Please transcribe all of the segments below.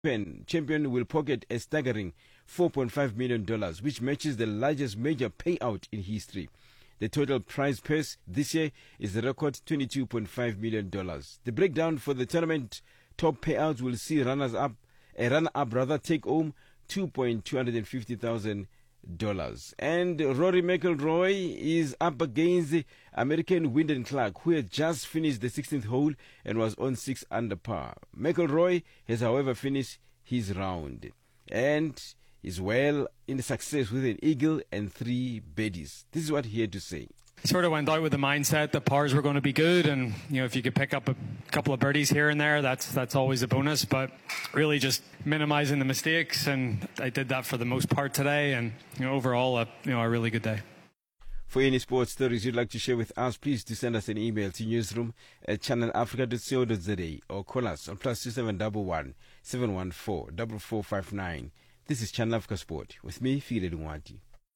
Open champion will pocket a staggering $4.5 million, which matches the largest major payout in history. The total prize purse this year is a record $22.5 million. The breakdown for the tournament top payouts will see runners up, a runner up rather, take home $2.250,000. And Rory McIlroy is up against the American Wyndham Clark, who had just finished the 16th hole and was on 6 under par. McIlroy has, however, finished his round and is well in success with an eagle and three birdies. This is what he had to say. Sort of went out with the mindset that pars were going to be good, and you know if you could pick up a couple of birdies here and there, that's that's always a bonus. But really, just minimizing the mistakes, and I did that for the most part today, and you know overall, a, you know a really good day. For any sports stories you'd like to share with us, please do send us an email to newsroom at channelafrica.co.za or call us on plus 2711 714 4459. This is Channel Africa Sport with me, Fide Dungwati.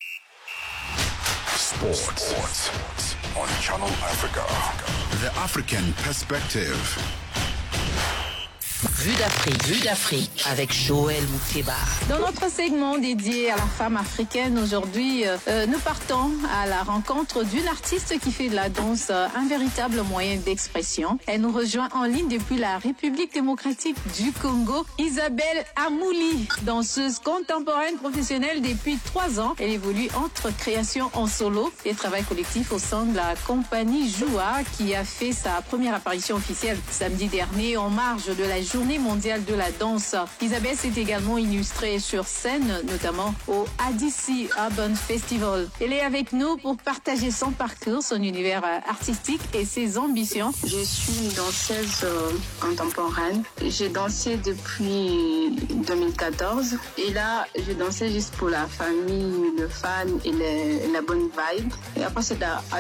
Sports. on Channel Africa. The African perspective. Vue d'Afrique, Vue d'Afrique avec Joël Moukeba. Dans notre segment dédié à la femme africaine, aujourd'hui, euh, nous partons à la rencontre d'une artiste qui fait de la danse euh, un véritable moyen d'expression. Elle nous rejoint en ligne depuis la République démocratique du Congo, Isabelle Amouli, danseuse contemporaine professionnelle depuis trois ans. Elle évolue entre création en solo et travail collectif au sein de la compagnie Joua qui a fait sa première apparition officielle samedi dernier en marge de la Journée mondiale de la danse. Isabelle s'est également illustrée sur scène, notamment au ADC Urban Festival. Elle est avec nous pour partager son parcours, son univers artistique et ses ambitions. Je suis une danseuse euh, contemporaine. J'ai dansé depuis 2014 et là, je dansais juste pour la famille, le fan et le- la bonne vibe. Et après, c'est à, à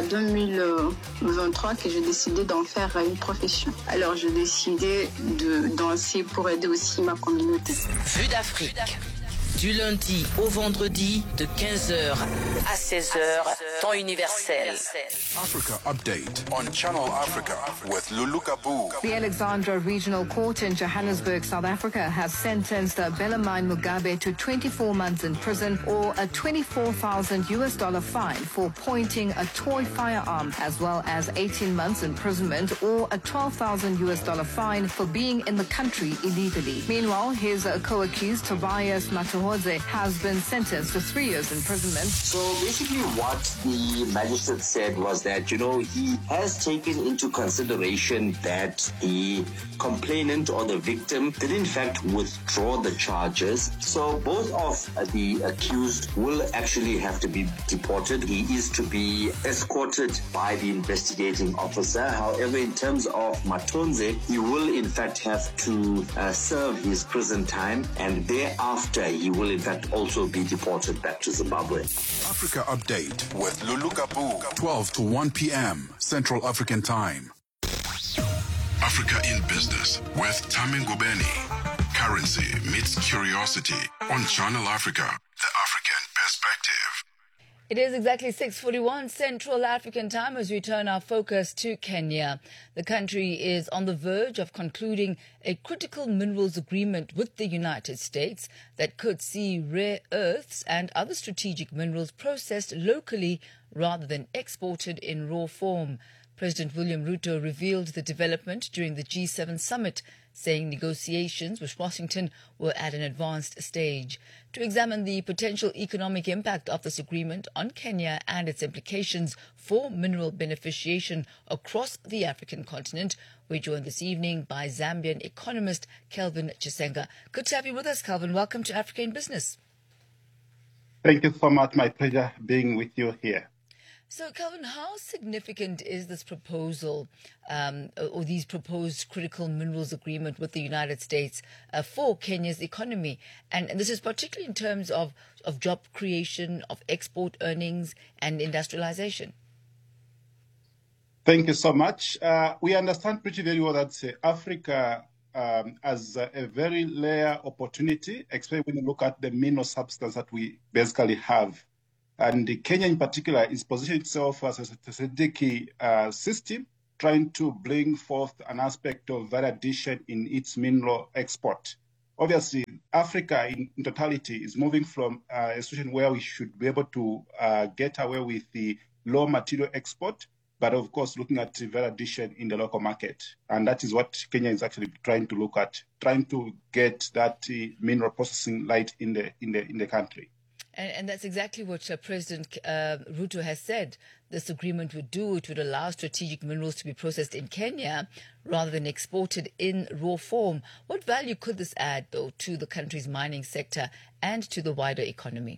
2023 que j'ai décidé d'en faire une profession. Alors, j'ai décidé de danser pour aider aussi ma communauté. Vue d'Afrique. Du lundi au vendredi de 15h à 16h, temps universel. Africa Update on Channel Africa with Lulu Kabu. The Alexandra Regional Court in Johannesburg, South Africa, has sentenced Bellarmine Mugabe to 24 months in prison or a 24,000 US dollar fine for pointing a toy firearm, as well as 18 months imprisonment or a 12,000 US dollar fine for being in the country illegally. Meanwhile, his uh, co-accused Tobias Matuhodze has been sentenced to three years imprisonment. So basically, what the magistrate said was that, you know, he has taken into consideration that the complainant or the victim did in fact withdraw the charges. So both of the accused will actually have to be deported. He is to be escorted by the investigating officer. However, in terms of Matonze, he will in fact have to uh, serve his prison time and thereafter he will in fact also be deported back to Zimbabwe. Africa Update with Lulu Kabu. 12 to 1 p.m. Central African Time. Africa in Business with Tami Ngubeni. Currency meets curiosity on Channel Africa. The African perspective. It is exactly 6:41 Central African time as we turn our focus to Kenya. The country is on the verge of concluding a critical minerals agreement with the United States that could see rare earths and other strategic minerals processed locally rather than exported in raw form. President William Ruto revealed the development during the G7 summit, saying negotiations with Washington were at an advanced stage. To examine the potential economic impact of this agreement on Kenya and its implications for mineral beneficiation across the African continent, we're joined this evening by Zambian economist Kelvin Chisenga. Good to have you with us, Kelvin. Welcome to Africa in Business. Thank you so much. My pleasure being with you here. So, Calvin, how significant is this proposal um, or these proposed critical minerals agreement with the United States uh, for Kenya's economy? And, and this is particularly in terms of, of job creation, of export earnings, and industrialization. Thank you so much. Uh, we understand pretty very well that uh, Africa um, has a, a very rare opportunity, especially when you look at the mineral substance that we basically have. And Kenya in particular is positioning itself as a strategic uh, system, trying to bring forth an aspect of value addition in its mineral export. obviously Africa in, in totality is moving from uh, a situation where we should be able to uh, get away with the low material export, but of course looking at value addition in the local market, and that is what Kenya is actually trying to look at, trying to get that uh, mineral processing light in the in the in the country. And, and that's exactly what uh, President uh, Ruto has said. This agreement would do. It would allow strategic minerals to be processed in Kenya rather than exported in raw form. What value could this add, though, to the country's mining sector and to the wider economy?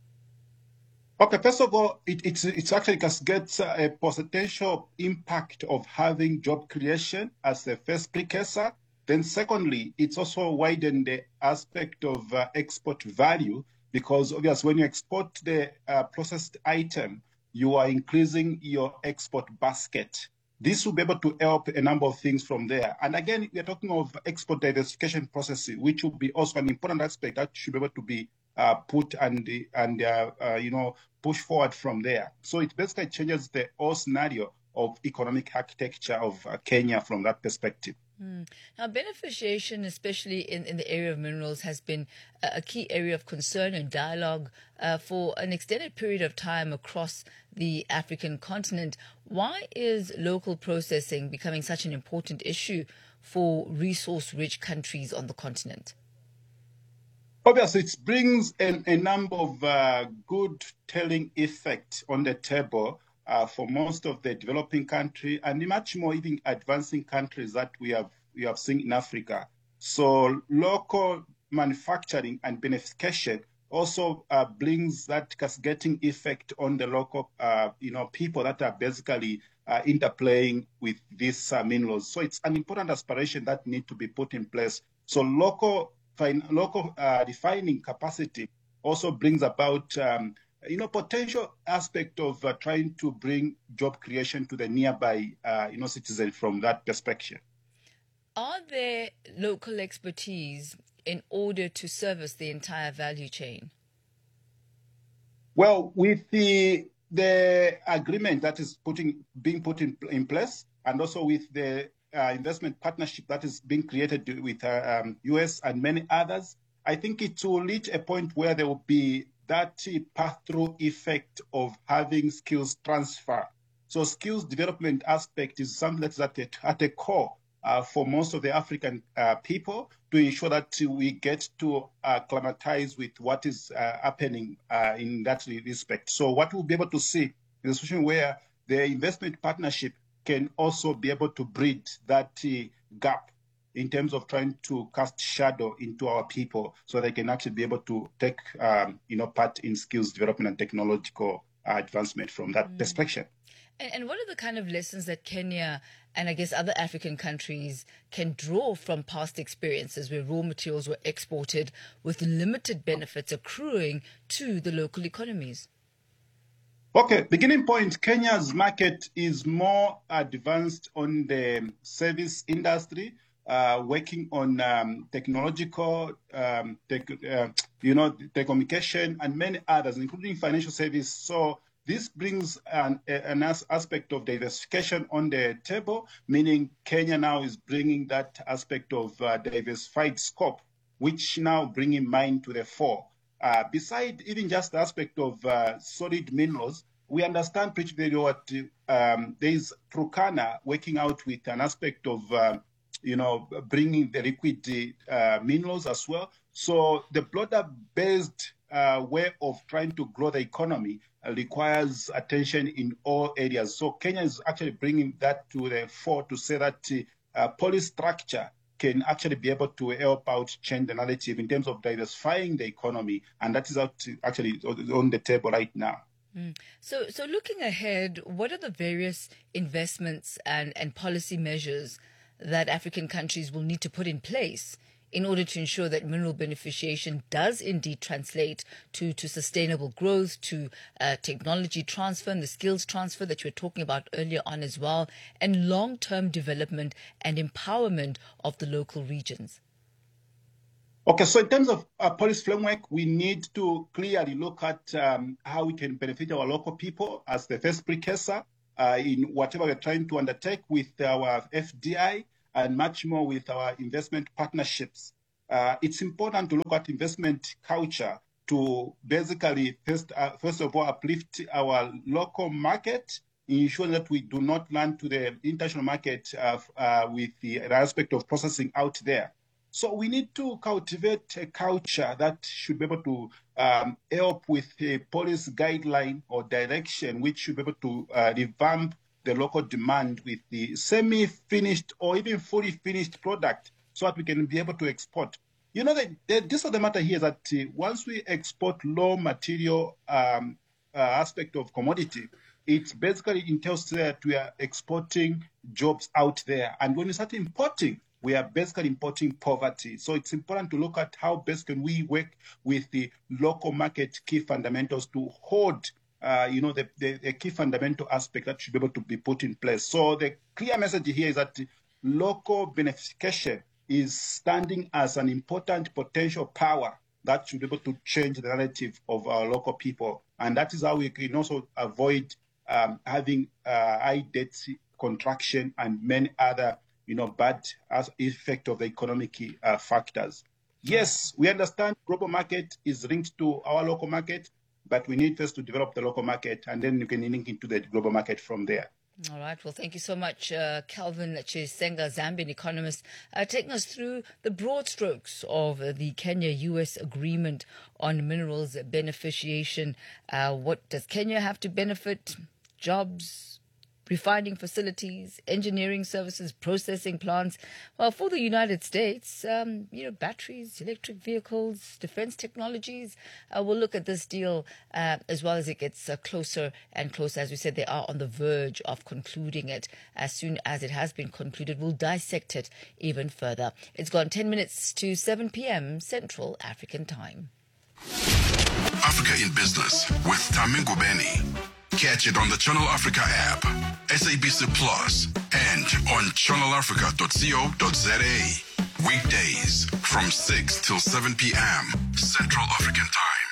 Okay, first of all, it, it's it's actually gets a potential impact of having job creation as the first precursor. Then, secondly, it's also widened the aspect of uh, export value because obviously when you export the uh, processed item, you are increasing your export basket. This will be able to help a number of things from there. And again, we are talking of export diversification processes, which will be also an important aspect that should be able to be uh, put and and uh, uh, you know push forward from there. So it basically changes the whole scenario of economic architecture of Kenya from that perspective. Mm. Now, beneficiation, especially in, in the area of minerals, has been a, a key area of concern and dialogue uh, for an extended period of time across the African continent. Why is local processing becoming such an important issue for resource rich countries on the continent? Obviously, it brings an, a number of uh, good telling effects on the table uh, for most of the developing country and much more even advancing countries that we have we have seen in Africa. So local manufacturing and beneficiation also uh, brings that cascading effect on the local uh, you know people that are basically uh, interplaying with these uh, minerals. So it's an important aspiration that need to be put in place. So local local refining capacity also brings about um, you know, potential aspect of uh, trying to bring job creation to the nearby, uh, you know, citizen from that perspective. Are there local expertise in order to service the entire value chain? Well, with the the agreement that is putting being put in, in place, and also with the uh, investment partnership that is being created with uh, um, US and many others, I think it will reach a point where there will be that pass-through effect of having skills transfer. So skills development aspect is something that's at the, at the core uh, for most of the African uh, people to ensure that we get to acclimatize with what is uh, happening uh, in that respect. So what we'll be able to see is a situation where the investment partnership can also be able to bridge that gap in terms of trying to cast shadow into our people so they can actually be able to take um, you know part in skills development and technological uh, advancement from that mm. perspective. And, and, what are the kind of lessons that Kenya and I guess other African countries can draw from past experiences where raw materials were exported with limited benefits accruing to the local economies? Okay, beginning point Kenya's market is more advanced on the service industry uh, working on um, technological, um, tech, uh, you know, telecommunication and many others, including financial service. So this brings an, an aspect of diversification on the table, meaning Kenya now is bringing that aspect of uh, diversified scope, which now bringing mine to the fore. Uh, beside even just the aspect of uh, solid minerals, we understand pretty very well what um, there is Turkana working out with an aspect of uh, you know, bringing the liquid uh, minerals as well. So the broader-based uh, way of trying to grow the economy uh, requires attention in all areas. So Kenya is actually bringing that to the fore to say that uh, policy structure can actually be able to help out change the narrative in terms of diversifying the economy, and that is actually on the table right now. Mm. So, so looking ahead, what are the various investments and, and policy measures that African countries will need to put in place in order to ensure that mineral beneficiation does indeed translate to, to sustainable growth, to uh, technology transfer and the skills transfer that you were talking about earlier on as well, and long term development and empowerment of the local regions? Okay, so in terms of our policy framework, we need to clearly look at um, how we can benefit our local people as the first precursor uh, in whatever we're trying to undertake with our FDI and much more with our investment partnerships. uh, it's important to look at investment culture to basically first, uh, first of all uplift our local market, ensure that we do not run to the international market uh, uh, with the aspect of processing out there. So we need to cultivate a culture that should be able to um, help with a policy guideline or direction, which should be able to uh, revamp the local demand with the semi-finished or even fully finished product so that we can be able to export. You know, the, the gist of the matter here is that uh, once we export low material um, uh, aspect of commodity, it basically entails that we are exporting jobs out there. And when we start importing, we are basically importing poverty. So it's important to look at how best can we work with the local market key fundamentals to hold uh, you know, the, the, the, key fundamental aspect that should be able to be put in place. So the clear message here is that local beneficiation is standing as an important potential power that should be able to change the narrative of our local people. And that is how we can also avoid um, having uh, high debt contraction and many other, you know, bad as effect of the economic uh, factors. Yes, we understand global market is linked to our local market, but we need first to develop the local market and then you can link into the global market from there. All right. Well, thank you so much, uh, Calvin Chisenga, Zambian economist, uh, taking us through the broad strokes of uh, the Kenya-U.S. agreement on minerals beneficiation. Uh, what does Kenya have to benefit? Jobs, refining facilities, engineering services, processing plants. Well, for the United States, um, you know, batteries, electric vehicles, defense technologies. Uh, we'll look at this deal uh, as well as it gets uh, closer and closer. As we said, they are on the verge of concluding it. As soon as it has been concluded, we'll dissect it even further. It's gone 10 minutes to 7 p.m. Central African Time. Africa in Business with Tamingo Benny. Catch it on the Channel Africa app, SABC Plus, and on channelafrica.co.za. Weekdays from 6 till 7 p.m. Central African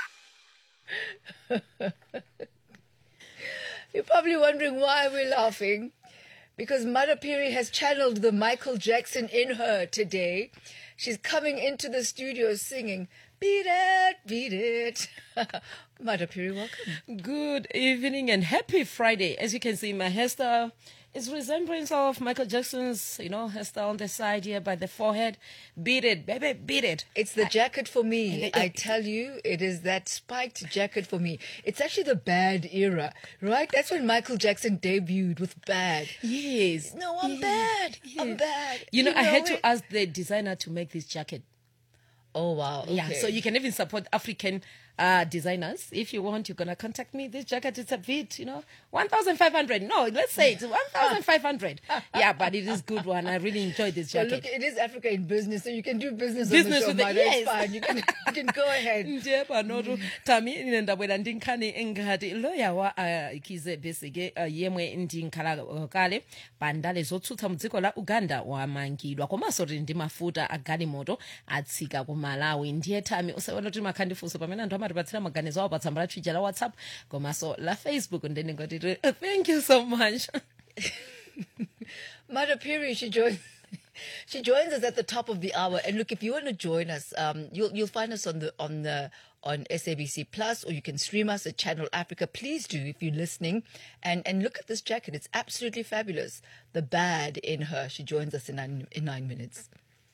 Time. You're probably wondering why we're laughing. Because Mother Piri has channeled the Michael Jackson in her today. She's coming into the studio singing, Beat it, beat it. Mother Piri, welcome. Good evening and happy Friday. As you can see, my hairstyle is resemblance of Michael Jackson's, you know, hairstyle on the side here by the forehead. Beat it, baby, beat it. It's the jacket for me. I tell you, it is that spiked jacket for me. It's actually the bad era, right? That's when Michael Jackson debuted with bad. Yes. No, I'm yes. bad. I'm bad. You know, You I had know it? to ask the designer to make this jacket. Oh wow. Yeah, okay. so you can even support African uh, designers. If you want, you're gonna contact me. This jacket is a bit, you know, one thousand five hundred. No, let's say it's one thousand five hundred. yeah, but it is good one. I really enjoy this Well, jacket. look, it is Africa in business, so you can do business, Business on the with show, it, Mother. yes. It's fine. You can, you can go ahead. nje panotu tami ine ndabwera ndi nkhani ngati loya wa uh, kize besige uh, yemwe ndi nkhala uh, kale pa ndale zotsutsa mu dziko la uganda wamangidwa komanso tili ndi mafuta a galimoto atsika ku malawi ndiye tami usaona kuti makhandifunso pamene anthu amatipatsira maganizo awo pa tsamba la twitter la whatsapp komanso la facebook ndene ngoti uh, thank you so much Mother Piri, she joins. She joins us at the top of the hour, and look, if you want to join us, um, you'll you'll find us on the on the on SABC Plus, or you can stream us at Channel Africa. Please do if you're listening, and and look at this jacket; it's absolutely fabulous. The bad in her. She joins us in nine, in nine minutes.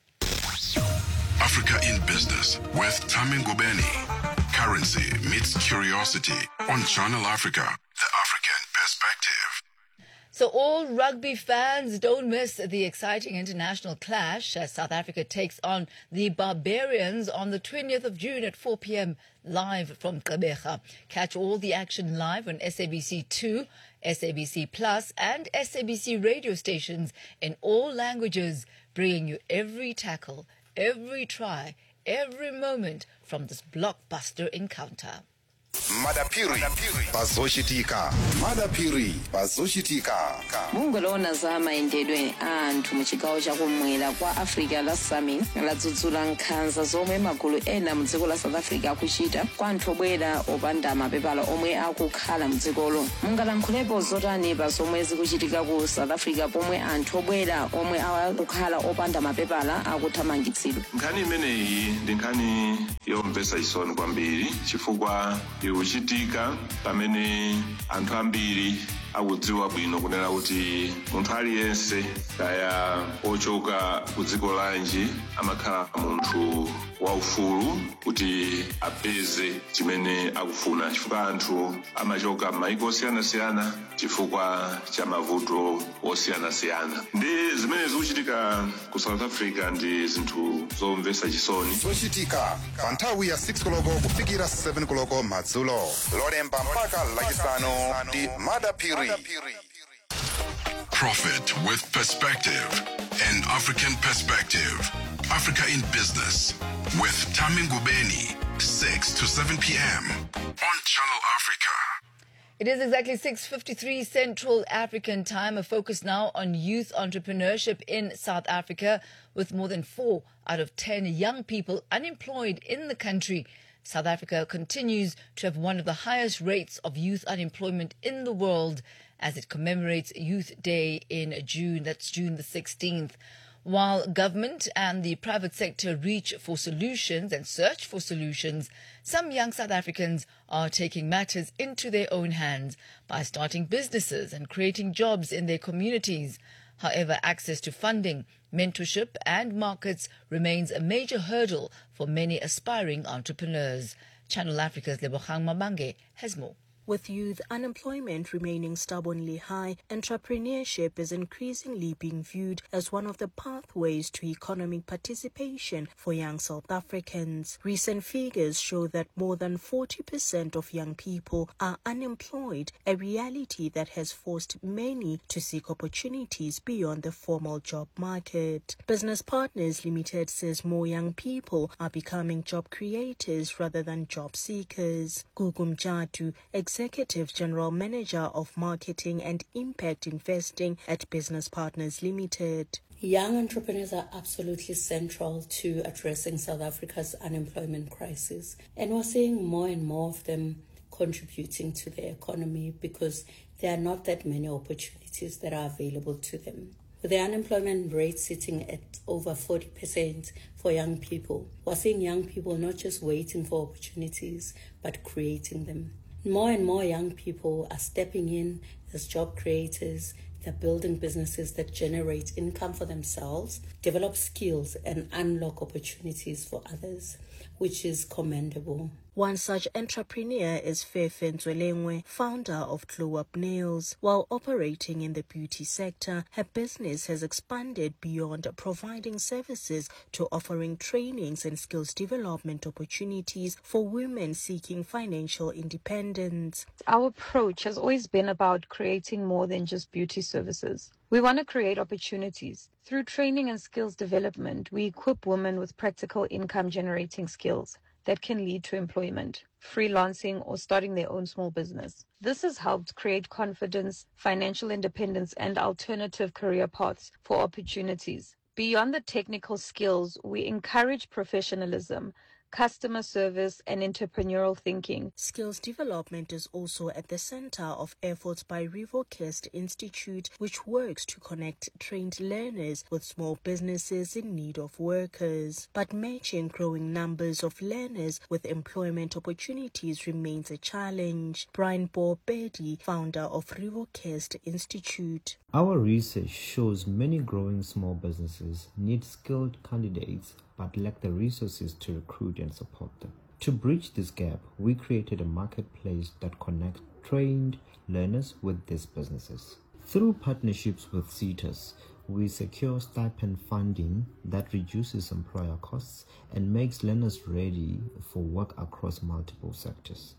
Africa in Business with Tamingo Benny. Currency meets curiosity on Channel Africa, the African perspective. So, all rugby fans don't miss the exciting international clash as South Africa takes on the Barbarians on the 20th of June at 4 p.m. live from Gqeberha. Catch all the action live on SABC2, SABC Plus, and SABC radio stations in all languages, bringing you every tackle, every try, every moment from this blockbuster encounter. madapiri pazochitika madapiri pazochitika bungwe loona za mayendedwe a anthu mu chigawo chakumwera kwa africa la sami ladzudzula nkhanza zomwe magulu ena mu dziko la south africa akuchita kwa anthu obwera opanda mapepala omwe akukhala mu dzikolo mungalankhulepo zotani pa zomwe zikuchitika ku south africa pomwe anthu obwera omwe akukhala opanda mapepala akuthamangitsidwa nkhani imeneyi ndi nkhani yomvetsa chisoni kwambiri chifukwa ikuchitika pamene anthu ambiri akudziwa bwino kunena kuti munthu aliyense kaya ochoka ku dziko lanji amakhala munthu waufulu kuti apeze chimene akufuna chifukwa anthu amachoka m'mayiko osiyanasiyana chifukwa cha mavuto osiyanasiyana ndi zimene zikuchitika ku south africa ndi zinthu zomvetsa chisoni zochitika pa nthawi ya 6 koloko kufikira 7 koloko madzulo lolemba mpaka lachisanu ndi madapiri Profit with perspective. An African perspective. Africa in business. With Tami Ngubeni. 6 to 7 p.m. on Channel Africa. It is exactly 6:53 Central African Time. A focus now on youth entrepreneurship in South Africa, with more than four out of ten young people unemployed in the country. South Africa continues to have one of the highest rates of youth unemployment in the world as it commemorates Youth Day in June. That's June the 16th. While government and the private sector reach for solutions and search for solutions, some young South Africans are taking matters into their own hands by starting businesses and creating jobs in their communities. However, access to funding, mentorship, and markets remains a major hurdle for many aspiring entrepreneurs. Channel Africa's Lebogang Mabange has more. With youth unemployment remaining stubbornly high, entrepreneurship is increasingly being viewed as one of the pathways to economic participation for young South Africans. Recent figures show that more than 40% of young people are unemployed, a reality that has forced many to seek opportunities beyond the formal job market. Business Partners Limited says more young people are becoming job creators rather than job seekers. Gugum Jatu, Executive General Manager of Marketing and Impact Investing at Business Partners Limited. Young entrepreneurs are absolutely central to addressing South Africa's unemployment crisis. And we're seeing more and more of them contributing to the economy because there are not that many opportunities that are available to them. With the unemployment rate sitting at over 40% for young people, we're seeing young people not just waiting for opportunities, but creating them. More and more young people are stepping in as job creators. They're building businesses that generate income for themselves, develop skills, and unlock opportunities for others, which is commendable. One such entrepreneur is Fefe Nzwelengwe, founder of Glow Up Nails. While operating in the beauty sector, her business has expanded beyond providing services to offering trainings and skills development opportunities for women seeking financial independence. Our approach has always been about creating more than just beauty services. We want to create opportunities. Through training and skills development, we equip women with practical income generating skills that can lead to employment, freelancing, or starting their own small business. This has helped create confidence, financial independence, and alternative career paths for opportunities. Beyond the technical skills, we encourage professionalism, customer service, and entrepreneurial thinking. Skills development is also at the center of efforts by Rivercrest Institute, which works to connect trained learners with small businesses in need of workers. But matching growing numbers of learners with employment opportunities remains a challenge. Brian Borbedi, founder of Rivercrest Institute. Our research shows many growing small businesses need skilled candidates but lack the resources to recruit and support them. To bridge this gap, we created a marketplace that connects trained learners with these businesses. Through partnerships with CETAs, we secure stipend funding that reduces employer costs and makes learners ready for work across multiple sectors.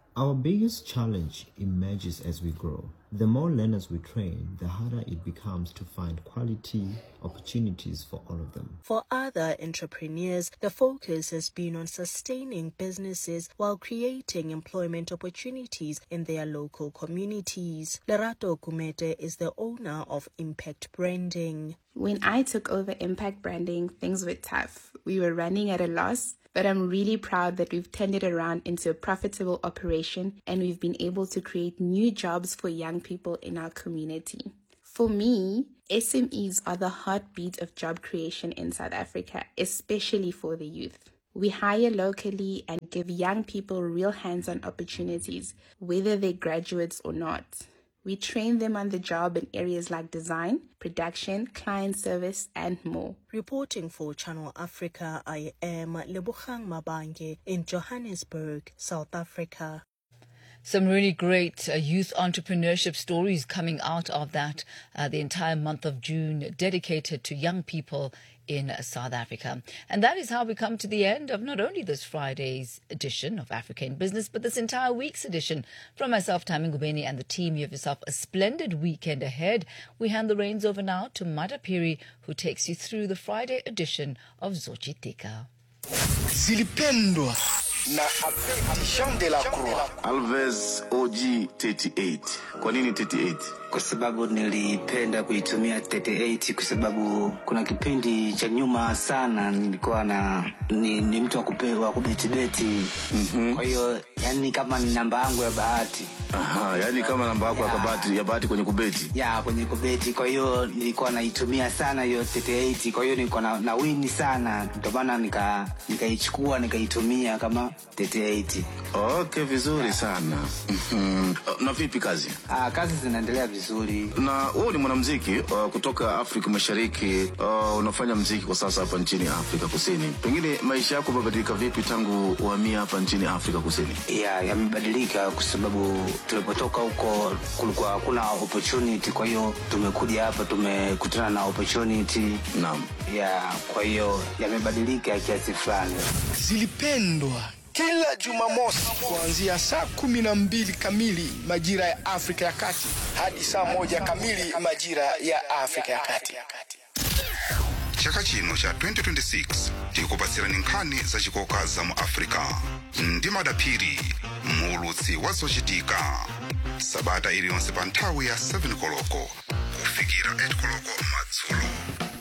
Our biggest challenge emerges as we grow. The more learners we train, the harder it becomes to find quality opportunities for all of them. For other entrepreneurs, the focus has been on sustaining businesses while creating employment opportunities in their local communities. Lerato Kumete is the owner of Impact Branding. When I took over Impact Branding, things were tough. We were running at a loss, but I'm really proud that we've turned it around into a profitable operation and we've been able to create new jobs for young people in our community. For me, SMEs are the heartbeat of job creation in South Africa, especially for the youth. We hire locally and give young people real hands on opportunities, whether they're graduates or not. We train them on the job in areas like design, production, client service, and more. Reporting for Channel Africa, I am Lebuchang Mabange in Johannesburg, South Africa. Some really great uh, youth entrepreneurship stories coming out of that. Uh, the entire month of June dedicated to young people in uh, South Africa. And that is how we come to the end of not only this Friday's edition of Africa in Business, but this entire week's edition. From myself, Tammy Ngubeni, and the team, you have yourself a splendid weekend ahead. We hand the reins over now to Mada Piri, who takes you through the Friday edition of Zochitika. zilipendwa na Jean de la Croix. Alves OG 38. Kwa nini 38? Kwa sababu nilipenda kuitumia 38 kwa sababu kuna kipindi cha nyuma sana nilikuwa na ni, ni mtu wa kupewa kubetibeti. Mm-hmm. Kwa hiyo yani kama ni namba yangu ya bahati. Aha, yani kama namba yako ya bahati ya bahati kwenye kubeti. Ya, kwenye kubeti. Kwa hiyo nilikuwa naitumia sana hiyo 38. Kwa hiyo nilikuwa na, na win sana. Ndio maana nika nikaichukua nikaitumia kama 38. Okay, vizuri sana. Mhm. Na vipi kazi? Ah, kazi zinaendelea vizuri. Na wewe ni mwanamuziki uh, kutoka Afrika Mashariki. Uh, unafanya muziki kwa sasa hapa nchini Afrika Kusini. Pengine maisha yako yamebadilika vipi tangu uhamie hapa nchini Afrika Kusini? ya yamebadilika kwa sababu tulipotoka huko kulikuwa hakuna opportunity kwa hiyo tumekuja hapa tumekutana na opportunity naam ya kwa hiyo yamebadilika kiasi fulani Zilipendwa kila Jumamosi kuanzia saa kumi na mbili kamili majira ya Afrika ya Kati hadi saa moja kamili majira ya Afrika ya Kati. chaka chino cha 2026 tikupatsirani nkhani zachikoka za mu africa ndi madaphiri muulutsi wa zochitika sabata iliyonse pa nthawi ya 7 koloko kufikira 8 koloko madzulo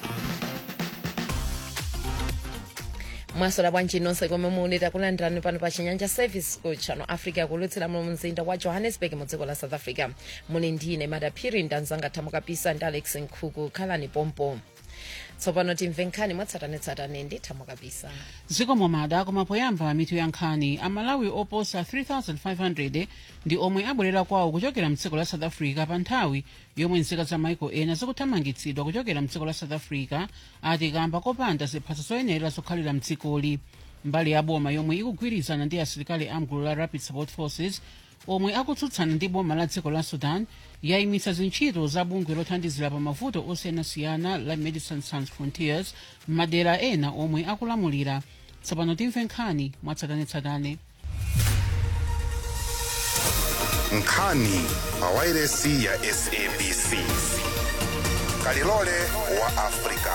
mwasola bwanji nonse komwe muli takulandirani pano pa chinyanja service ku channel africa kulutsira mu mzinda wa johannesburg mu dziko la south africa muli ndine madaphiri ndanzanga thamukapisa ndi alex nkhuku khalani pompo tsopano timve nkhani mwatsatanetsatane ndi thamukapisa zikomo mada koma poyamba mitu ya nkhani amalawi oposa 3500 ndi omwe abwerera kwawo kuchokera mdziko la south africa pa nthawi yomwe nzika za maiko ena zikuthamangitsidwa kuchokera mdziko la south africa ati kamba kopanda ziphaso zoyenera zokhalira mdzikoli mbali ya boma yomwe ikugwirizana ndi asilikali amgulu la rapid support forces omwe akutsutsana ndi boma la dziko la sudan yayimitsa zintchito za bungwe lothandizira pa mavuto osiyanasiyana la medicine sans frontiers m'madera ena omwe akulamulira tsopano timve nkhani mwatsatanetsatane nkhani pa wairesi ya sabc kalilole wa africa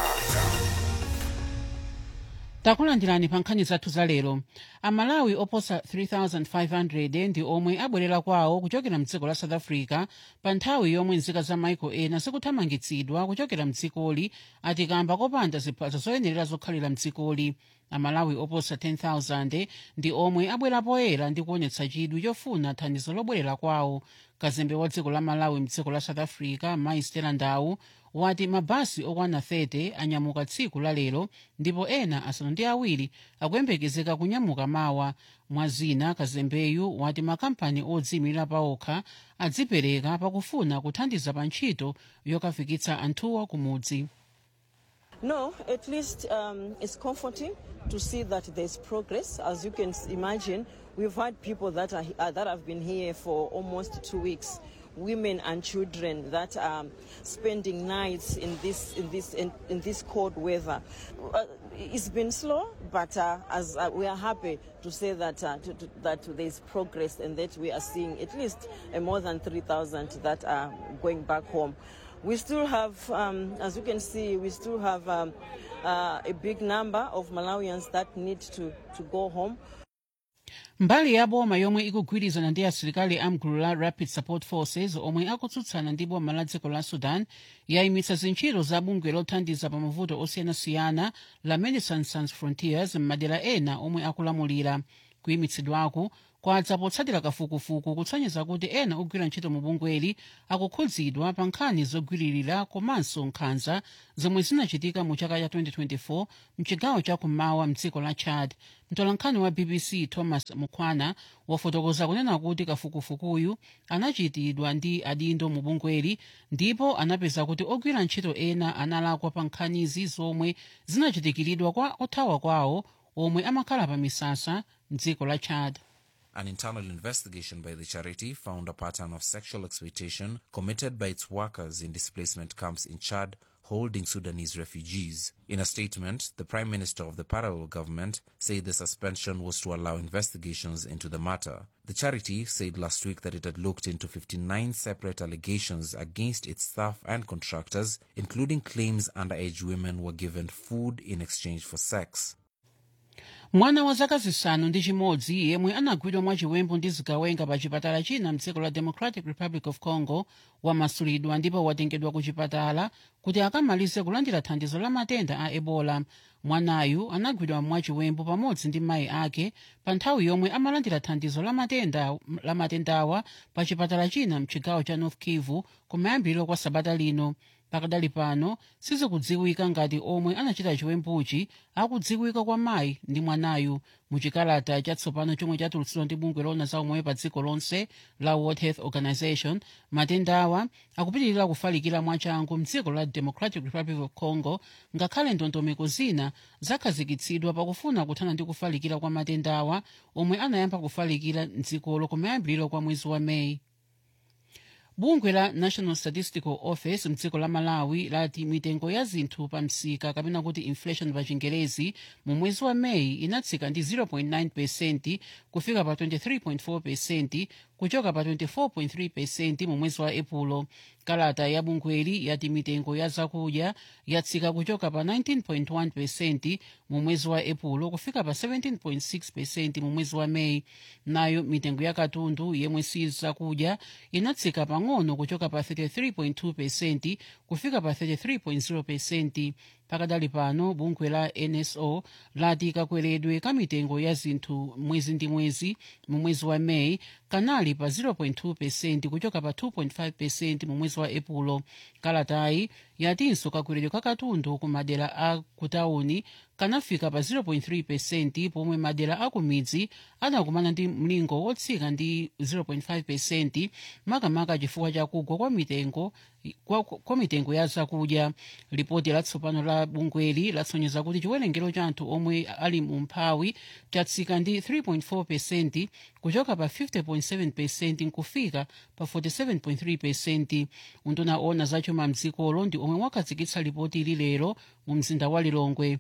takulandirani pa nkhani zathu za lero amalawi oposa 3500 ndi omwe abwerera kwawo kuchokera mdziko la south africa pa nthawi yomwe nzika za maiko ena zikuthamangitsidwa kuchokera mdzikoli ati kamba kopanda ziphaso zoyenera zokhalira mdzikoli amalawi oposa 10000 ndi omwe abwera poyera ndi kuonetsa chidwi chofuna thandizo lobwerera kwawo kazembe wa dziko la malawi mdziko la south africa mai stella ndau wati mabasi okwana 30 anyamuka tsiku la lero ndipo ena asanu ndi awiri akuyembekezeka kunyamuka mawa mwazina kazembeyu wati makampani odziyimira paokha adzipereka pakufuna kuthandiza pa ntchito yokafikitsa anthuwa kumudzi No, at least um, it's comforting to see that there's progress. As you can s- imagine, we've had people that are uh, that have been here for almost two weeks. women and children that are spending nights in this in this in, in this cold weather. Uh, it's been slow, but uh, as uh, we are happy to say that uh, to, to, that there is progress and that we are seeing at least uh, more than 3,000 that are going back home. We still have, um, as you can see, we still have um, uh, a big number of Malawians that need to, to go home. mbali ya boma yomwe ikugwirizana ndi asilikali amgulu la rapid support forces omwe akutsutsana ndi boma la dziko la sudan yayimitsa zintchito za bungwe lothandiza pa mavuto osiyanasiyana la medecines sans frontiers m'madera ena omwe akulamulira kuyimitsidwaku kwadza potsatira kafukufuku kutsonyeza kuti ena ogwira ntchito mu bungweli akukhudzidwa pa nkhani zogwiririra komanso nkhanza zomwe zinachitika mu chaka cha 2024 mchigawo chakummawa mdziko la chad mtolankhani wa bbc thomas mukhwana wafotokoza kunena kuti kafukufukuyu anachitidwa ndi adindo mu bungweli ndipo anapeza kuti ogwira ntchito ena analakwa pa nkhanizi zomwe zinachitikiridwa kwa othawa kwawo omwe amakhala pa misasa mdziko la chad An internal investigation by the charity found a pattern of sexual exploitation committed by its workers in displacement camps in Chad holding Sudanese refugees. In a statement, the Prime Minister of the parallel government said the suspension was to allow investigations into the matter. The charity said last week that it had looked into 59 separate allegations against its staff and contractors, including claims underage women were given food in exchange for sex. mwana wa zaka zisanu ndi chimodzi yemwe anagwidwa mwachiwembu ndi zigawenga pa chipatala china mdziko la democratic republic of congo wamasulidwa ndipo watengedwa ku chipatala kuti akamalize kulandira thandizo la matenda a ebola mwanayu anagwidwa mwachiwembu pamodzi ndi mayi ake pa nthawi yomwe amalandira thandizo la matenda la matendawa pa chipatala china mchigawo cha north kivu kumayambiriro kwa sabata lino pakadali pano sizikudziwika ngati omwe anachita chiwembuchi akudziwika kwa mayi ndi mwanayu muchikalata chatsopano chomwe chatulutsidwa ndi bungwe lona za umoyo pa dziko lonse la world health organization matendawa akupitirira kufalikira mwachangu mdziko la democratic republic of congo ngakhale ndondomeko zina zakhazikitsidwa pakufuna kuthana ndi kufalikira kwa matendawa omwe anayamba kufalikira mdzikolo kumayambiriro kwa mwezi wa meyi bungwe la national statistical office mdziko la malawi lati mitengo ya zinthu pa msika kapena kuti inflation pa chingerezi mu mwezi wa meyi inatsika ndi 0.9 pesenti kufika pa 23.4 pesenti kuchoka pa 24.3 pesenti mu mwezi wa epulo kalata ya bungweli yati mitengo ya zakudya yatsika kuchoka pa 19.1 pesenti mu mwezi wa epulo kufika pa 17.6 pesenti mu mwezi wa meyi nayo mitengo ya katundu yemwe si zakudya inatsika pang'ono kuchoka pa 33.2 pesenti kufika pa 33.0 pesenti pakadali pano bungwe la nso lati kakweredwe ka mitengo ya zinthu mwezi ndi mwezi mu mwezi wa meyi kanali pa 0.2 pesenti kuchoka pa 2.5 pesenti mu mwezi wa epulo kalatayi yatinso kakweredwe ka katundu ku madera a kutawuni kanafika pa 0.3 pesenti pomwe madera a kumidzi anakumana ndi mlingo wotsika ndi 0.5 pesenti makamaka chifukwa chakugwa kwa mitengo kwa, kwa mitengo ya zakudya ripoti latsopano la bungweli latsonyeza kuti chiwerengero cha anthu omwe ali mu mphawi chatsika ndi 3.4 pesenti kuchoka pa 50.7 pesenti nkufika pa 47.3 pesenti unduna ona zachuma mdzikolo ndi omwe wakhazikitsa ripoti ili lero mu mzinda wa lilongwe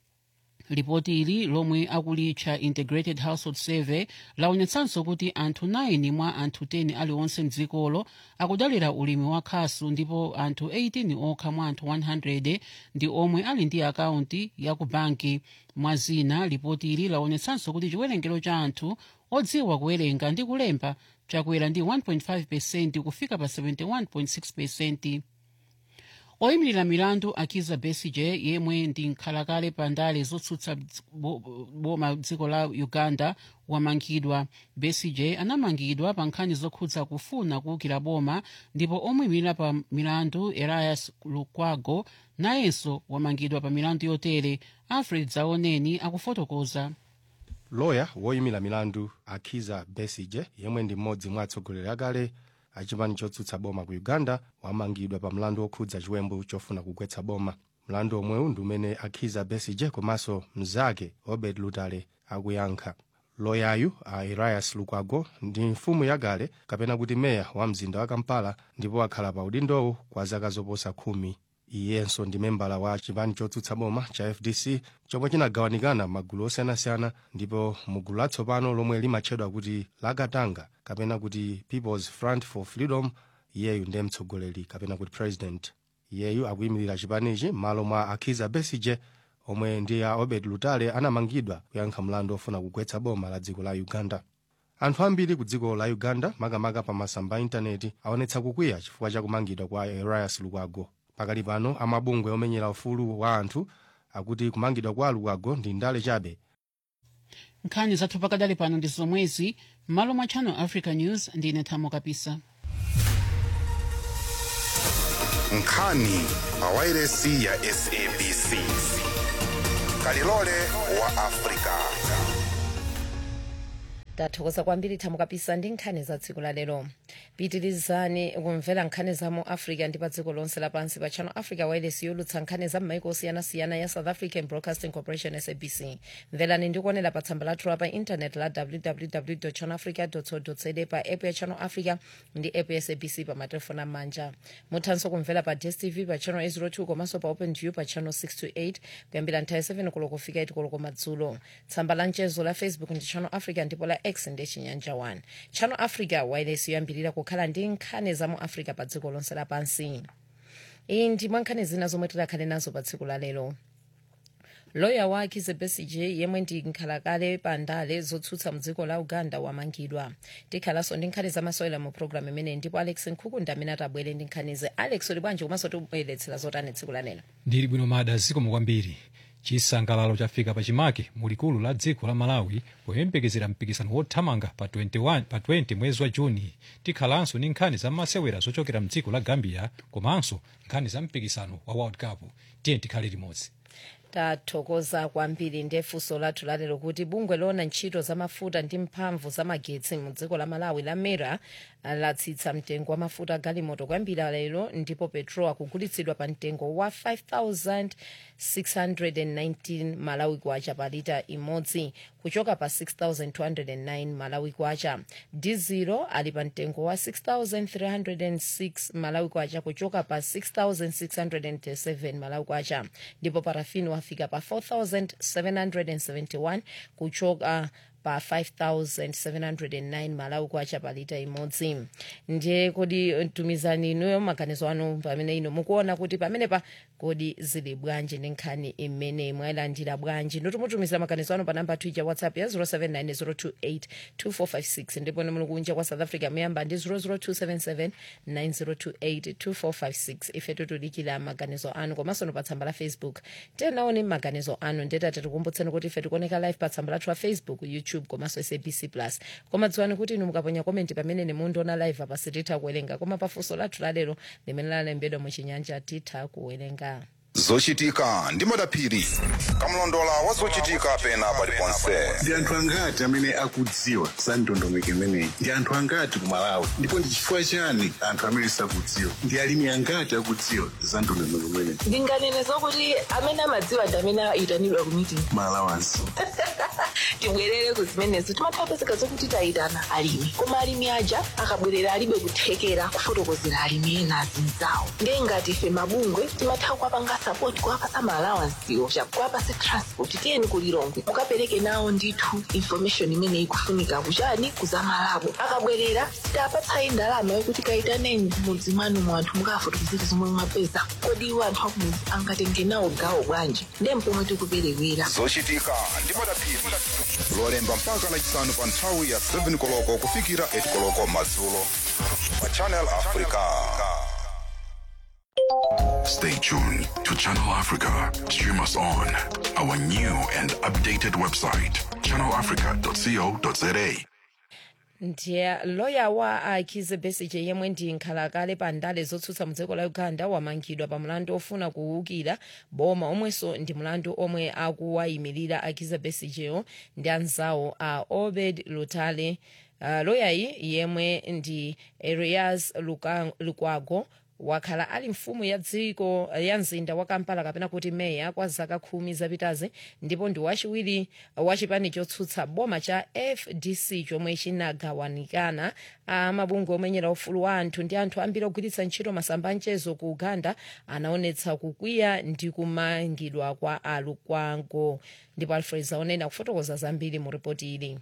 ripoti ili lomwe akulitcha integrated household survey laonetsanso kuti anthu 9 mwa anthu 10 aliwonse mdzikolo akudalira ulimi wa khasu ndipo anthu 18 okha mwa anthu 100 ndi omwe ali ndi akaunti ya ku banki mwa zina ripoti ili laonetsanso kuti chiwerengero cha anthu odziwa kuwerenga ndi kulemba chakwera ndi 1.5 pesenti kufika pa 71.6 pesenti oyimirira milandu akiza besigye yemwe ndi nkhalakale pa ndale zotsutsa boma dziko la uganda wamangidwa besigye anamangidwa pa nkhani zokhudza kufuna kuwukira boma ndipo oyimirira pa milandu elias lukwago nayenso wamangidwa pa milandu yotere alfred zaoneni akufotokoza loya woyimira milandu akiza besigye yemwe ndi mmodzi mwa atsogoleri akale achipani chotsutsa boma ku uganda wamangidwa pa mlandu wokhudza chiwembu chofuna kugwetsa boma mlandu omwewu ndi umene akhiza besigye komanso mnzake obed lutale akuyankha loyayu a elias lukwago ndi mfumu yakale kapena kuti meya wa mzinda wa kampala ndipo akhala pa udindowo kwa zaka zoposa khumi iyenso ndi membala wa chipani chotsutsa boma cha fdc chomwe chinagawanikana magulu osiyanasiyana ndipo mugulu latsopano lomwe limatchedwa kuti lakatanga kapena kuti people's front for freedom iyeyu ndiye mtsogoleri kapena kuti president iyeyu akuyimirira chipanichi m'malo mwa akhiza besige omwe ndi a obed lutale anamangidwa kuyankha mlandu ofuna kugwetsa boma la dziko la uganda anthu ambiri ku dziko la uganda makamaka pa masamba a intaneti aonetsa kukwiya chifukwa cha kumangidwa kwa elias lukwago pakali pano amabungwe omenyera ufulu wa anthu akuti kumangidwa kwa lukwago ndi ndale chabe nkhani zathu pakadali pano ndi zomwezi m'malo mwa channel africa news ndine thamo kapisa nkhani pa wairesi ya sabc kalilole wa afrika tathokoza kwambiri thamo kapisa ndi nkhani za tsiku la lero pitirizani kumvera nkhani za mu africa ndi pa dziko lonse lapansi pa channel africa wireless yolutsa nkhani za m'maiko osiyanasiyana ya south african broadcasting corporation sabc mverani ndi kuonera pa tsamba lathu la pa intanet la www channel africa co za pa app ya channel africa ndi app ya sabc pa matelefoni amanja muthanso kumvera pa dstv pa channel 802 komanso pa open view pa channel 628 kuyambira nthawi 7 koloko kufika 8 koloko madzulo tsamba la mchezo la facebook ndi channel africa ndipo la x ndi chinyanja 1 channel africa wireless yoyambirira kukhala ndi nkhani za mu africa pa dziko lonse lapansi iyi ndi mwa nkhani zina zomwe tidakhale nazo pa tsiku la lero loya wa kizza besigye yemwe ndi nkhalakale pa ndale zotsutsa mdziko la uganda wamangidwa tikhalanso ndi nkhani zamasewera mu programu imeneyi ndipo alex nkhuku ndi amene atabwere ndi nkhanize alex uli bwanji komanso tibweretsera zotani tsiku la lero ndili bwino mada zikomo kwambiri chisangalalo chafika pachimake mulikulu la dziko la malawi poyembekezera mpikisano wothamanga pa 21 pa 20 mwezi wa juni tikhalanso ndi nkhani za masewera zochokera mdziko la gambia komanso nkhani za mpikisano wa world cup tiye tikhale limodzi tathokoza kwambiri ndi funso lathu lalero kuti bungwe loona ntchito za mafuta ndi mphamvu za magetsi mu dziko la malawi la mera latsitsa mtengo wa mafuta galimoto kwambiri lero ndipo petrol akugulitsidwa pa mtengo wa 5619 malawi kwacha pa lita imodzi kuchoka pa 6209 malawi kwacha dizilo ali pa mtengo wa 6306 malawi kwacha kuchoka pa 6637 malawi kwacha ndipo parafini wafika pa 4771 kuchoka pa 5709 malawi kwacha pa lita imodzi ndiye kodi tumizani inuyo maganizo anu pamene ino mukuona kuti pamene pa kodi zili bwanji ndi nkhani imene mwayilandira bwanji notumutumiza maganizo anu pa namba twitter whatsapp ya 0790282456 ndipo muli kunja kwa south africa muyamba ndi 0027790282456 ife tutudikira maganizo anu komanso no pa tsamba la facebook tenaone maganizo anu ndetati tikumbutseni kuti ife tikuoneka live pa tsamba lathu la facebook youtube komanso sabc plus koma dziwani kuti inu mukaponya komenti pamene nemundiona live apa sititha kuwerenga koma pafunso lathu lalero limene lalembedwa muchinyanja titha kuwerenga zochitika ndi madaphiri kamlondola wa zochitika pena paliponse ndi anthu angati amene akudziwa za ndondomeko imeneyi ndi anthu angati ku malawi ndipo ndi chifukwa chani anthu amene sakudziwa ndi alimi angati akudziwa za ndondomeko imeneyi ndinganene zokuti amene amadziwa ndi amene ayitanidwa ku meeting malawansi tibwerere ku zimenezo timathapezeka zokuti tayitana alimi koma alimi aja akabwerera alibe kuthekera kufotokozera alimi ena azinzawo ndiye ngati ife mabungwe timatha kuwapanga sapoti kuwapasa maalawansiwo kuwapasa transport tiyeni kulilongwe mukapereke nawo ndithu information imene ikufunika kuchani kuzamalabo akabwerera sitapatsayi ndalama yokuti kayitaneni mudzi mwanu mu anthu mukafotokozera zomwe mwapeza kodi iwo anthu akumudzi angatenge nawo gawo bwanji ndiye mpomwe tikuperewera zochitika ndi madaphiri lolemba mpaka lachisanu pa nthawi ya 7 koloko kufikira 8 koloko madzulo pa channel africa Stay tuned to Channel Africa. Stream us on our new and updated website, channelafrica.co.za. ndiye loya wa akhize besigye yemwe ndi nkhalakale pa ndale zotsutsa mudziko la uganda wamangidwa pa mlandu ofuna kuwukira boma omwenso ndi mlandu omwe akuwayimirira akhize besigyeyo ndi anzawo a obed lutale uh, loyayi yemwe ndi elias Luka- lukwago wakhala ali mfumu ya dziko ya mzinda wa kampala kapena kuti meya kwa zaka khumi zapitazi ndipo ndi wachiwiri wa chipani chotsutsa boma cha fdc chomwe chinagawanikana amabungwe omenyera ufulu wa anthu ndi anthu ambiri ogwiritsa ntchito masamba amchezo ku uganda anaonetsa kukwiya ndi kumangidwa kwa alukwago ndipo alfred zaonena kufotokoza zambiri mu ripoti ili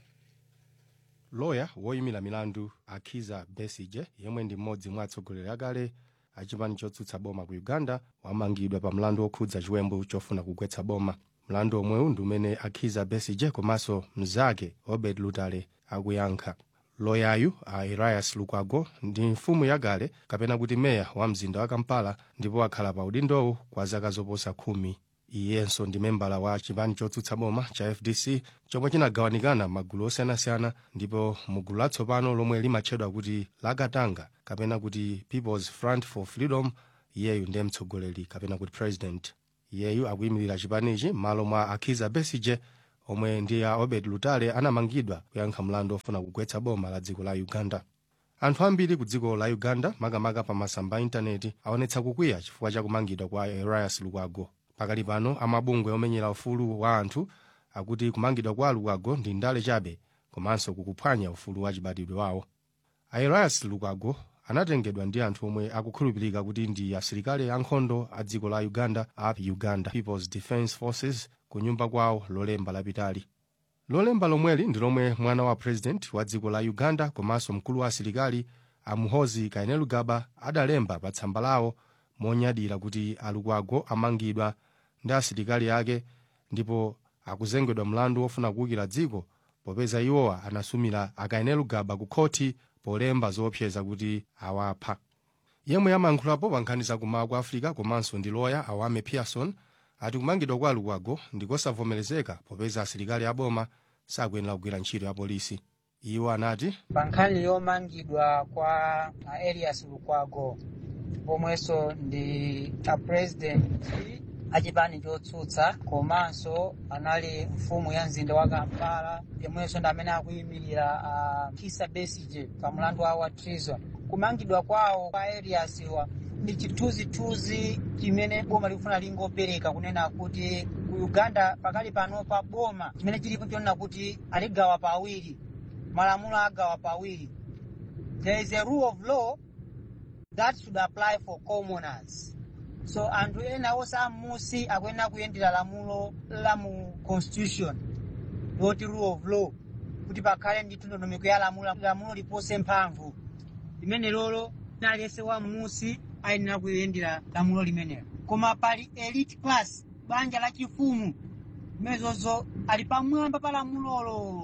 loya woyimira milandu akhiza besige yemwe ndi mmodzi mwa atsogoleri akale a chipani chotsutsa boma ku uganda wamangidwa pa mlandu okhudza chiwembu chofuna kugwetsa boma mlandu omwewu ndi umene akhiza besige komanso mnzake obed lutale akuyankha loyayu a elias lukwago ndi mfumu yakale kapena kuti meya wa mzinda wa kampala ndipo akhala pa udindowu kwa zaka zoposa khumi iyenso ndi membala wa chipani chotsutsa boma cha fdc chomwe chinagawanikana magulu osiyanasiyana ndipo mugulu latsopano lomwe limatchedwa kuti lakatanga kapena kuti peoples front for freedom iyeyu ndiye mtsogoleri kapena kuti president iyeyu akuyimirira chipanichi m'malo mwa akhiza besige omwe ndi a obed lutale anamangidwa kuyankha mlandu ofuna kugwetsa boma la dziko la uganda anthu ambiri ku dziko la uganda makamaka pa masamba a intaneti aonetsa kukwiya chifukwa cha kumangidwa kwa elias lukwago pakali pano amabungwe omenyera ufulu wa anthu akuti kumangidwa kwa lukwago ndi ndale chabe komanso kukuphwanya ufulu wa chibadwidwe wawo elias lukwago anatengedwa ndi anthu omwe akukhulupirika kuti ndi asilikali ankhondo a dziko la uganda a uganda peoples defence forces ku nyumba kwawo lolemba lapitali lolemba lomweli ndi lomwe mwana wa president wa dziko la uganda komanso mkulu wa asilikali amuhozi kainerugaba adalemba pa tsamba lawo monyadira kuti alukwago amangidwa ndi asilikali ake ndipo akuzengedwa mlandu wofuna kuwukira dziko popeza iwowa anasumira akainerugaba ku khoti polemba zoopseza kuti awapha yemwe amayankhulapo pa nkhani zakumawa kwa africa komanso ndi loya awame pearson ati kumangidwa kwa lukwago ndikosavomerezeka popeza asilikali aboma sakuyenera kugwira ntchito ya polisi iwo anati pa nkhani yomangidwa kwa elias lukwago pomwenso ndi apurezidenti achipani chotsutsa komanso anali mfumu ya mzinda wa kampala yomwenso ndi amene akuyimirira uh, kisa besige pa mlandu wawo wa treason kumangidwa kwawo kwa elias wa ndi chithunzithunzi chimene boma likufuna lingopereka kunena kuti ku uganda pakali pano pa boma chimene chilipo chonena kuti aligawa pawiri malamulo agawa pawiri there is a rule of law that should apply for commoners so anthu ena osamusi akuyenera kuyendera lamulo la mu constitution loti rule of law kuti pakhale ndi ndondomeko ya lamulo lamulo lipose mphamvu limene lolo aliyense wa musi ayenera kuyendera lamulo limenelo koma pali elite class banja la chifumu mezozo ali pamwamba pa lamulolo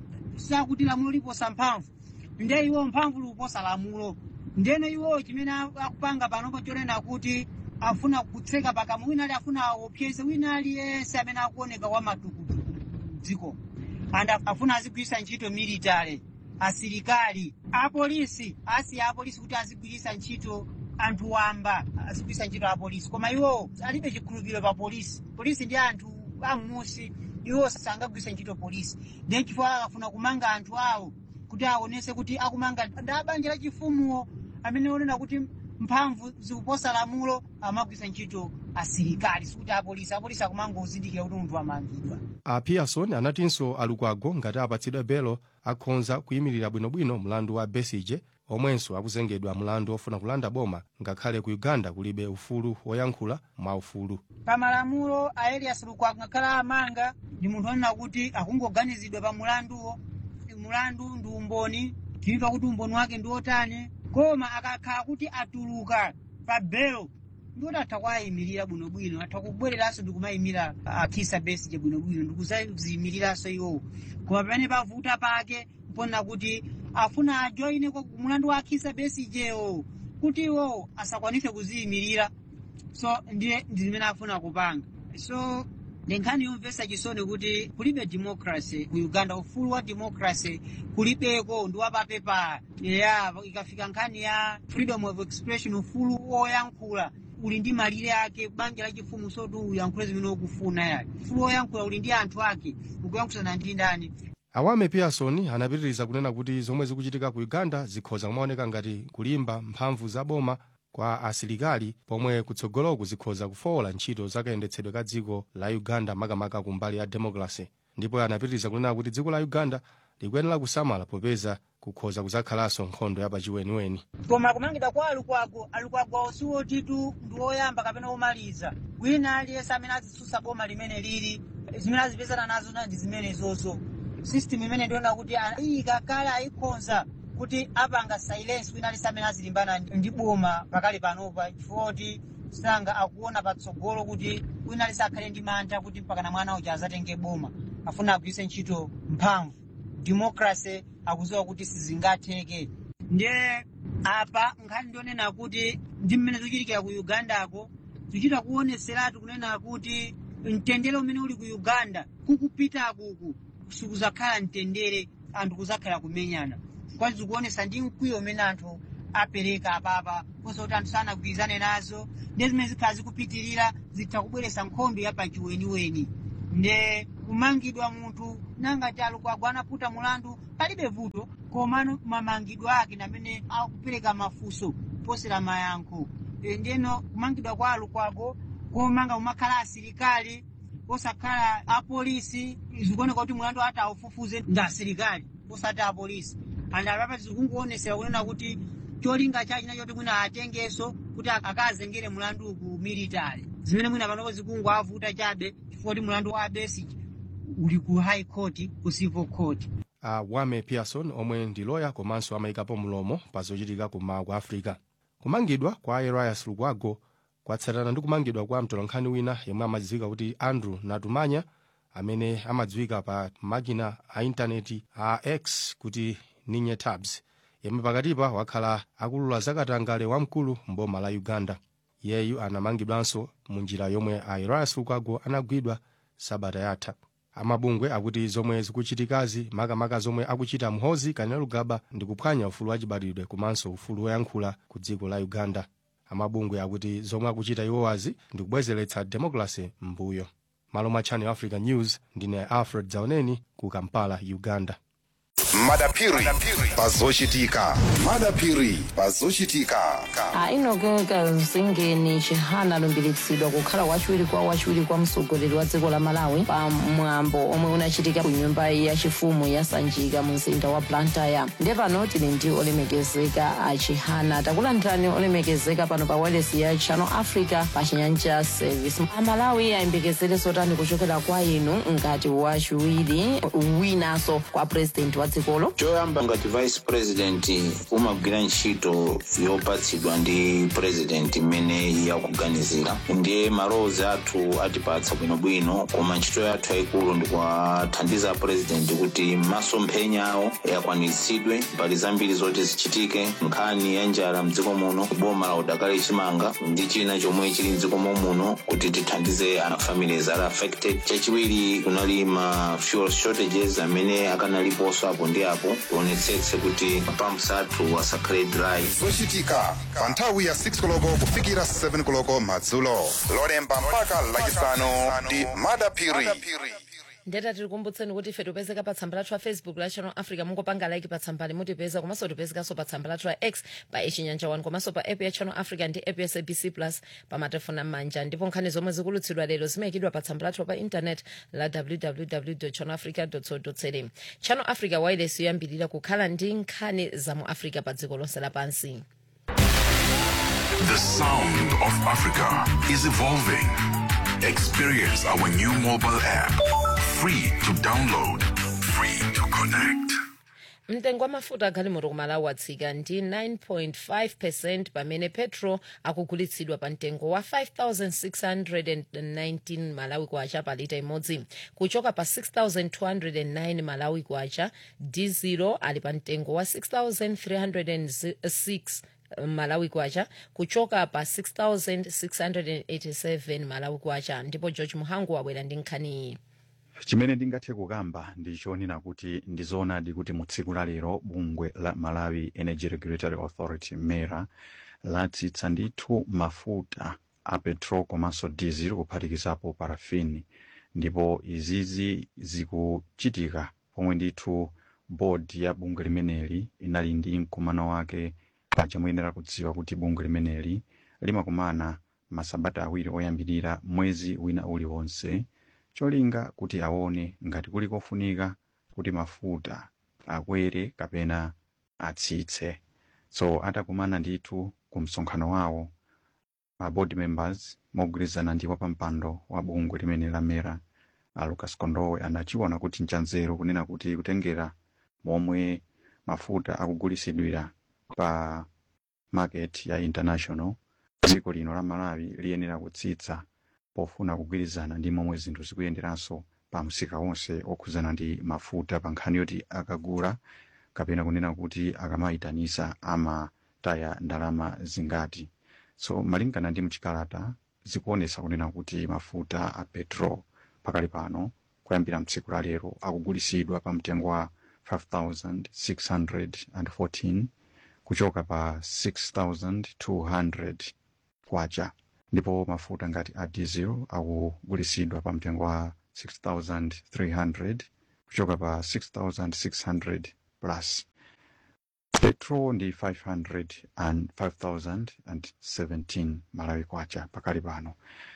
sakuti lamulo liposa mphamvu nde iwo mphamvu likuposa lamulo ndene iwo chimene akupanga panopo chonena kuti afuna kutseka pakamwa wina ali afuna aopyeze wina aliyense amene akuoneka wa matukutuku mdziko and afuna azigwiritsa ntchito military asilikali apolisi asiya apolisi kuti azigwiritsa ntchito anthu wamba azigwiritsa ntchito apolisi koma iwo alibe chikhulupiriro pa polisi polisi ndi anthu amusi iwo sangagwiritsa ntchito polisi then chifukwa akafuna kumanga anthu awo kuti aonese kuti akumanga ndi abanja la chifumuwo amene onena kuti mphamvu zikuposa lamulo amagwiritsa ntchito asilikali sikuti apolisi apolisi akumangozindikira kuti munthu amangidwa a pearson anatinso alukwago ngati apatsidwe belo akhonza kuyimirira bwinobwino mlandu wa besige omwenso akuzengedwa mlandu ofuna kulanda boma ngakhale ku uganda kulibe ufulu woyankhula mwa ufulu pa malamulo a elias lukwago ngakhale amanga ndi munthu onena kuti akungoganizidwa pa mulanduwo mulandu ndi umboni timva kuti umboni wake ndi otani koma akakhala kuti atuluka pa belo ndiwoti atha kuwayimirira bwinobwino atha kubwereranso ndikumayimira akhisa besije bwinobwino ndikuzayimiriranso iwowo koma pamene pavuta pake mponena kuti afuna ajoine mulandu wa akhisa besijewo kuti iwowo asakwanise kuziyimirira so ndiye ndi zimene afuna kupanga so ndi nkhani yomvetsa chisoni kuti kulibe democracy ku uganda ufulu wa democracy kulibeko ndi wapapepa ya ikafika nkhani ya freedom of expression ufulu woyankhula uli ndi malire ake banja la chifumu soti uyankhule zimene ukufuna yake ufulu woyankhula uli ndi anthu ake ukuyankhulana ndi ndani awame pearson anapitiriza kunena kuti zomwe zikuchitika ku uganda zikhoza kumaoneka ngati kulimba mphamvu za boma kwa asilikali pomwe kutsogoloku zikhoza kufowola ntchito zakayendetsedwe ka dziko la uganda makamaka kumbali ya democracy ndipo anapitiriza kunena kuti dziko la uganda likuyenera kusamala popeza kukhoza kuzakhalaso nkhondo yapachiweniweni koma kumangidwa kwa alukwago alukwago siwotitu ndi woyamba kapena womaliza wina aliyense amene azitsutsa boma limene lili zimene azipezana nazo ndi zimenezozo system imene ndiona kuti iyika kale ayikonza kuti apanga silence wina aliyense amene azilimbana ndi boma pakali panopa chifukwa kuti sanga akuona patsogolo kuti wina aliyense akhale ndi mantha kuti mpakana mwana uja azatenge boma afuna agwiritse ntchito mphamvu democracy akuziwa kuti sizingatheke ndiye apa nkhani ndionena kuti ndi mmene zikuchitikira ku ugandako zikuchita kuoneseratu kunena kuti mtendere umene uli ku uganda kukupita kuku sikuzakhala mtendere anthu kuzakhala kumenyana kwazi zikuonesa ndi mkwiyo umene anthu apereka apapa konse kuti anthu sanagwirizane nazo ndi zimene zikhala zikupitirira zitha kubweretsa nkhondo yapachiweniweni nde kumangidwa munthu nangati alukwago anaputa mulandu palibe vuto komano mamangidwa ake namene akupereka mafunso posera mayankho e, ndeno kumangidwa kwa alukwago komanga kumakhala asilikali osakhala apolisi zikuoneka kuti mulandu ati aufufuze ndi asilikali osati apolisi andalapa zikungoonetsera kunena kuti cholinga chachi nachoti mwina atengeso kuti akazengere mulandu ku military zimene mwina panopo zikungoavuta chabe chifukwa kuti mulandu wa Besigye uli ku high court ku civil court a wame pearson omwe ndi loya komanso amayikapo mlomo pa zochitika kummawa kwa africa kumangidwa kwa elias lukwago kwatsatana ndi kumangidwa kwa mtolankhani wina yemwe amadziwika kuti andrew natumanya amene amadziwika pa makina a intaneti a x kuti ninye tabs yemwe pakatipa wakhala akulula zakatangale wamkulu mboma la uganda yeyu anamangidwanso mu njira yomwe a elias lukwago anagwidwa sabata yatha amabungwe akuti zomwe zikuchitikazi makamaka zomwe akuchita mhozi kanena lugaba ndi kuphwanya ufulu wachibadwidwe komanso ufulu woyankhula ku dziko la uganda amabungwe akuti zomwe akuchita iwowazi ndi kubwezeretsa democracy m'mbuyo malo mwa channel africa news ndine alfred zaoneni ku kampala uganda madapiri pazochitika madapiri pazochitika ainogeka mzingeni chihana alumbiritsidwa kukhala wachiwiri kwa wachiwiri kwa mtsogoleri wa dziko la malawi pa mwambo omwe unachitika ku nyumba yachifumu ya sanjika mu mzinda wa blantyre ndiye pano tili ndi olemekezeka a chihana takulandirani olemekezeka pano pa wireless ya channel africa pa chinyanja service amalawi ayembekezere zotani kuchokera kwa inu ngati wachiwiri winanso kwa president wa dzikolo choyamba ngati vice president umagwira ntchito yopatsidwa ndi president imene yakuganizira ndiye malowozi athu atipatsa bwinobwino koma ntchito yathu yayikulu ndikuwathandiza president kuti masomphenya awo akwaniritsidwe mbali zambiri zoti zichitike nkhani ya njala mdziko muno boma la udakali chimanga ndi china chomwe chili mdziko muno kuti tithandize ana families ali affected chachiwiri kunali ma fuel shortages amene akanaliponso apo ndi apo tionetsetse kuti pumps athu asakhale dry zochitika pa nthawi ya 6 koloko kufikira 7 koloko madzulo lolemba mpaka lachisanu ndi madapiri ndeta tikukumbutseni kuti ife tipezeka pa tsamba lathu la facebook la channel africa mungopanga like pa tsambali mutipeza komanso tipezekanso pa tsamba lathu la x pa ichinyanja 1 komanso pa app ya channel africa ndi app ya sabc plus pa matelefoni am'manja ndipo nkhani zomwe zikulutsidwa lero zimayikidwa pa tsamba lathu pa intanet la www channel africa co za channel africa wireless yoyambirira kukhala ndi nkhani za mu africa pa dziko lonse lapansi The sound of Africa is evolving. Experience our new mobile app. Free to download, free to connect. mtengo wa mafuta agalimoto ku malawi watsika ndi 9.5 percent pamene petro akugulitsidwa pa mtengo wa 5619 malawi kwacha pa lita imodzi kuchoka pa 6209 malawi kwacha diesel ali pa mtengo wa 6306 malawi kwacha kuchoka pa 6687 malawi kwacha ndipo george muhangu wabwera ndi nkhani iyi chimene ndingathe kukamba ndi chonena kuti ndizoonadi kuti mu tsiku la lero bungwe la malawi energy regulatory authority mera latsitsa ndithu mafuta a petrol komanso diesel kuphatikizapo parafini ndipo izizi zikuchitika pomwe ndithu bodi ya bungwe limeneli inali ndi mkumano wake paja muyenera kudziwa kuti bungwe limeneli limakumana masabata awiri oyambirira mwezi wina uliwonse cholinga kuti aone ngati kuli kofunika kuti mafuta akwere kapena atsitse so atakumana ndithu ku msonkhano wawo ma board members mogwirizana ndi wapampando wa bungwe limene lamera a lucas kondowe anachiona kuti nchanzeru kunena kuti kutengera momwe mafuta akugulisidwira pa market ya international dziko lino la malawi liyenera kutsitsa pofuna kugwirizana ndi momwe zinthu zikuyenderanso pa msika wonse okhuzana ndi mafuta pa nkhani yoti akagula kapena kunena kuti akamayitanisa amataya ndalama zingati so malingana ndi mchikalata zikuonesa kunena kuti mafuta a petrol pakali pano kuyambira mtsiku la lero akugulisidwa pa mtengo wa 5614 kuchoka pa 6200 kwacha ndipo mafuta ngati a diesel akugulisidwa pa mtengo wa 6300 kuchoka pa 6600 plus petrol ndi 500 and 5017 malawi kwacha pakali pano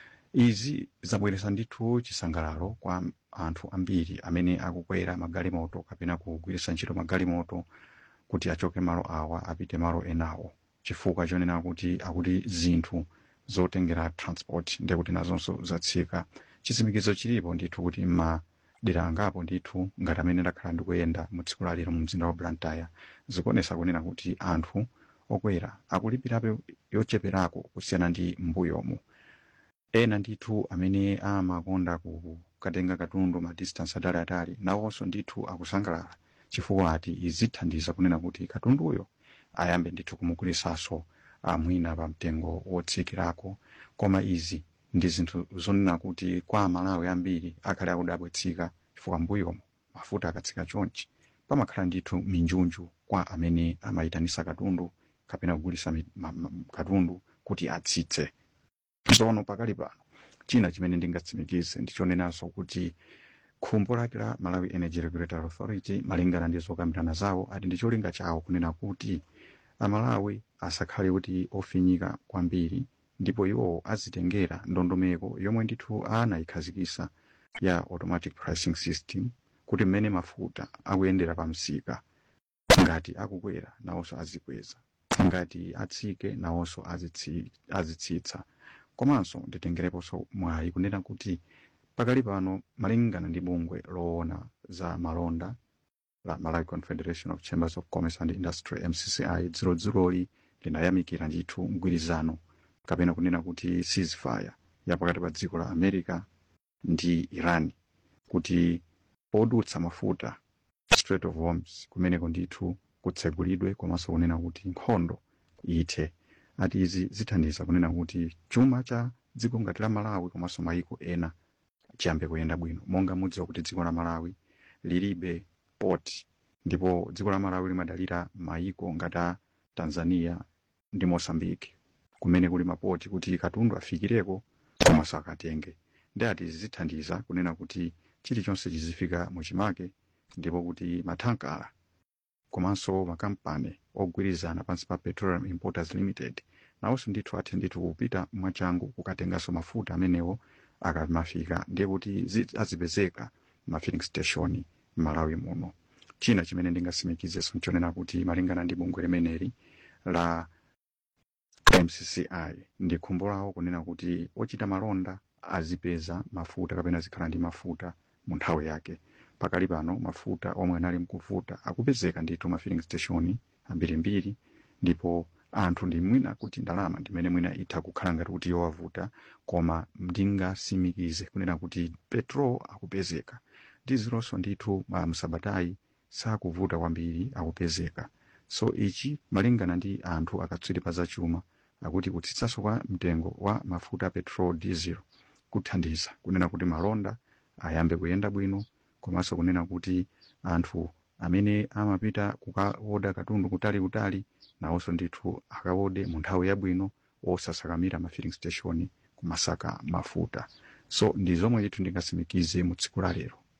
izi zabweretsa ndithu chisangalalo kwa anthu ambiri amene akukwera magalimoto kapena kugwiritsa ntchito magalimoto kuti achoke malo awa apite malo enawo chifukwa chonena kuti akuti zinthu zotengera transport ndekuti nazonso zatsika chitsimikizo chilipo ndithu kuti madera angapo ndithu ngati amene ndakhala ndikuyenda mu tsiku lalero mu mzinda wa blantyre zikuonesa kunena kuti anthu okwera akulipirapo yocheperako kusiyana ndi mbuyomu ena ndithu amene amakonda kukatenga katundu ma distance ataliatali nawonso ndithu akusangalala chifukwa ati izithandiza kunena kuti katunduyo ayambe ndithu kumugulisanso amwina pa mtengo wotsikirako koma izi ndi zinthu zonena kuti kwa amalawi ambiri akhale akudabwetsika chifukwa mbuyomo mafuta akatsika chonchi pamakhala ndithu minjunju kwa amene amayitanisa katundu kapena kugulisa mi- ma- ma- katundu kuti atsitse tsono pakali pano china chimene ndingatsimikize ndichonenanso kuti khumbo lake la malawi energy regulatory authority malingana ndi zokambirana zawo ati ndi cholinga chawo kunena kuti amalawi asakhale kuti ofinyika kwambiri ndipo iwo azitengera ndondomeko yomwe ndithu anayikhazikisa ya automatic pricing system kuti mmene mafuta akuyendera pa msika ngati akukwera nawonso azikweza ngati atsike nawonso azitsi- azitsitsa komanso nditengereponso mwayi kunena kuti pakali pano malingana ndi bungwe loona za malonda la malawi confederation of chambers of commerce and industry mcci dziroli linayamikira ndithu mgwirizano kapena kunena kuti ceasefire ya pakati pa dziko la america ndi iran kuti podutsa mafuta strait of hormuz kumeneko ndithu kutsegulidwe komanso kunena kuti nkhondo ithe ati izi zithandiza kunena kuti chuma cha dziko ngati la malawi komanso mayiko ena chiyambe kuyenda bwino monga mudziwa kuti dziko la malawi lilibe port ndipo dziko la malawi limadalira mayiko ngati a tanzania ndi mosambiki kumene kuli mapoti kuti katundu afikireko komanso akatenge ndi ati izi zithandiza kunena kuti chilichonse chizifika muchimake ndipo kuti mathankala komanso makampani ogwirizana pansi pa petroleum importers limited nawonso ndithu athe ndithu kupita mwachangu kukatenganso mafuta amenewo akamafika ndiye kuti zi- azipezeka ma filling station m'malawi muno china chimene ndingasimikizeso nchonena kuti malingana ndi bungwe limeneli la mcci ndi khumbo lawo kunena kuti ochita malonda azipeza mafuta kapena zikhala ndi mafuta mu nthawi yake pakali pano mafuta omwe anali mkuvuta akupezeka ndithu ma filling station ambirimbiri ndipo anthu ndi mwina kuti ndalama ndimene mwina itha kukhala ngati kuti yowavuta koma ndingasimikize kunena kuti petrol akupezeka dizilonso ndithu ma msabatayi sakuvuta kwambiri akupezeka so ichi malingana ndi anthu akatswiri pa zachuma akuti kutsitsanso kwa mtengo wa mafuta a petrol diesel kuthandiza kunena kuti malonda ayambe kuyenda bwino komanso kunena kuti anthu amene amapita kukaoda katundu kutali kutali nawonso ndithu akaode mu nthawi yabwino osasakamira ma filling station kumasaka mafuta so ndi zomwe ndithu ndingasimikize mu tsiku la lero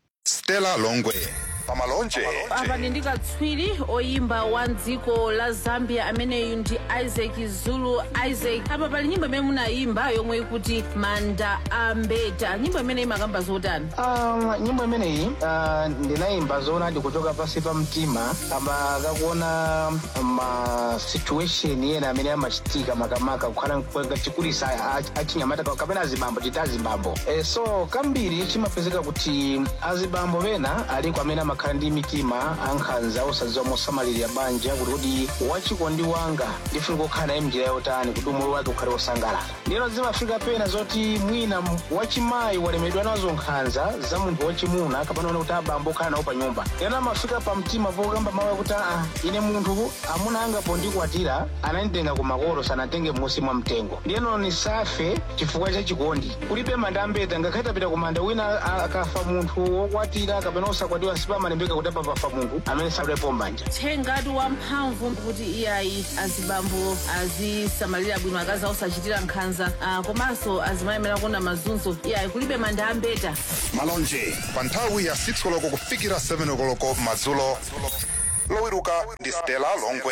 stella longwe pamalonje apa ndi katswiri oyimba wa dziko la zambia ameneyu ndi isaac zulu isaac apa pali nyimbo imene munayimba yomwe ikuti manda ambeta nyimbo imene imakamba zotani Um, nyimbo imeneyi uh, ndinayimba zoona ndikuchoka pasi pa mtima kama kakuona ma situation ena amene amachitika makamaka kukhala chikulisa achinyamata kapena azibambo chita azibambo e, so kambiri chimapezeka kuti azibambo pena aliko amene amakhala ndi mitima ankhanza osadziwa mosamalirira banja kuti kuti wachikondi wanga ndifuna kukhala naye mnjira yotani kuti umulu wake ukhale wosangalala ndino zimafika pena zoti mwina m- wachimayi walemedwa nazo nkhanza za munthu wachimuna kapena ona kuti abambo okhala nawo pa nyumba ena amafika pa mtima pokamba mawu akuti aa ine munthu amuna anga pondikwatira ananditenga ku makolo sanatenge m'munsi mwa mtengo ndiyeno nisafe chifukwa cha chikondi kulibe manda ambeta ngakhale tapita ku manda wina a- akafa munthu wokwatira kapena osakwatiwa sipamalembeka kuti apa pafa munthu amene sadalepo mbanja thengatu wamphamvu kuti iyayi azibambo azisamalira bwino akazi osachitira nkhanza ah, komanso azimayemera kuona mazunzo iyayi kulibe manda ambeta malonje pa nthawi ya 6 koloko kufikira 7 koloko madzulo lowiruka ndi stella longwe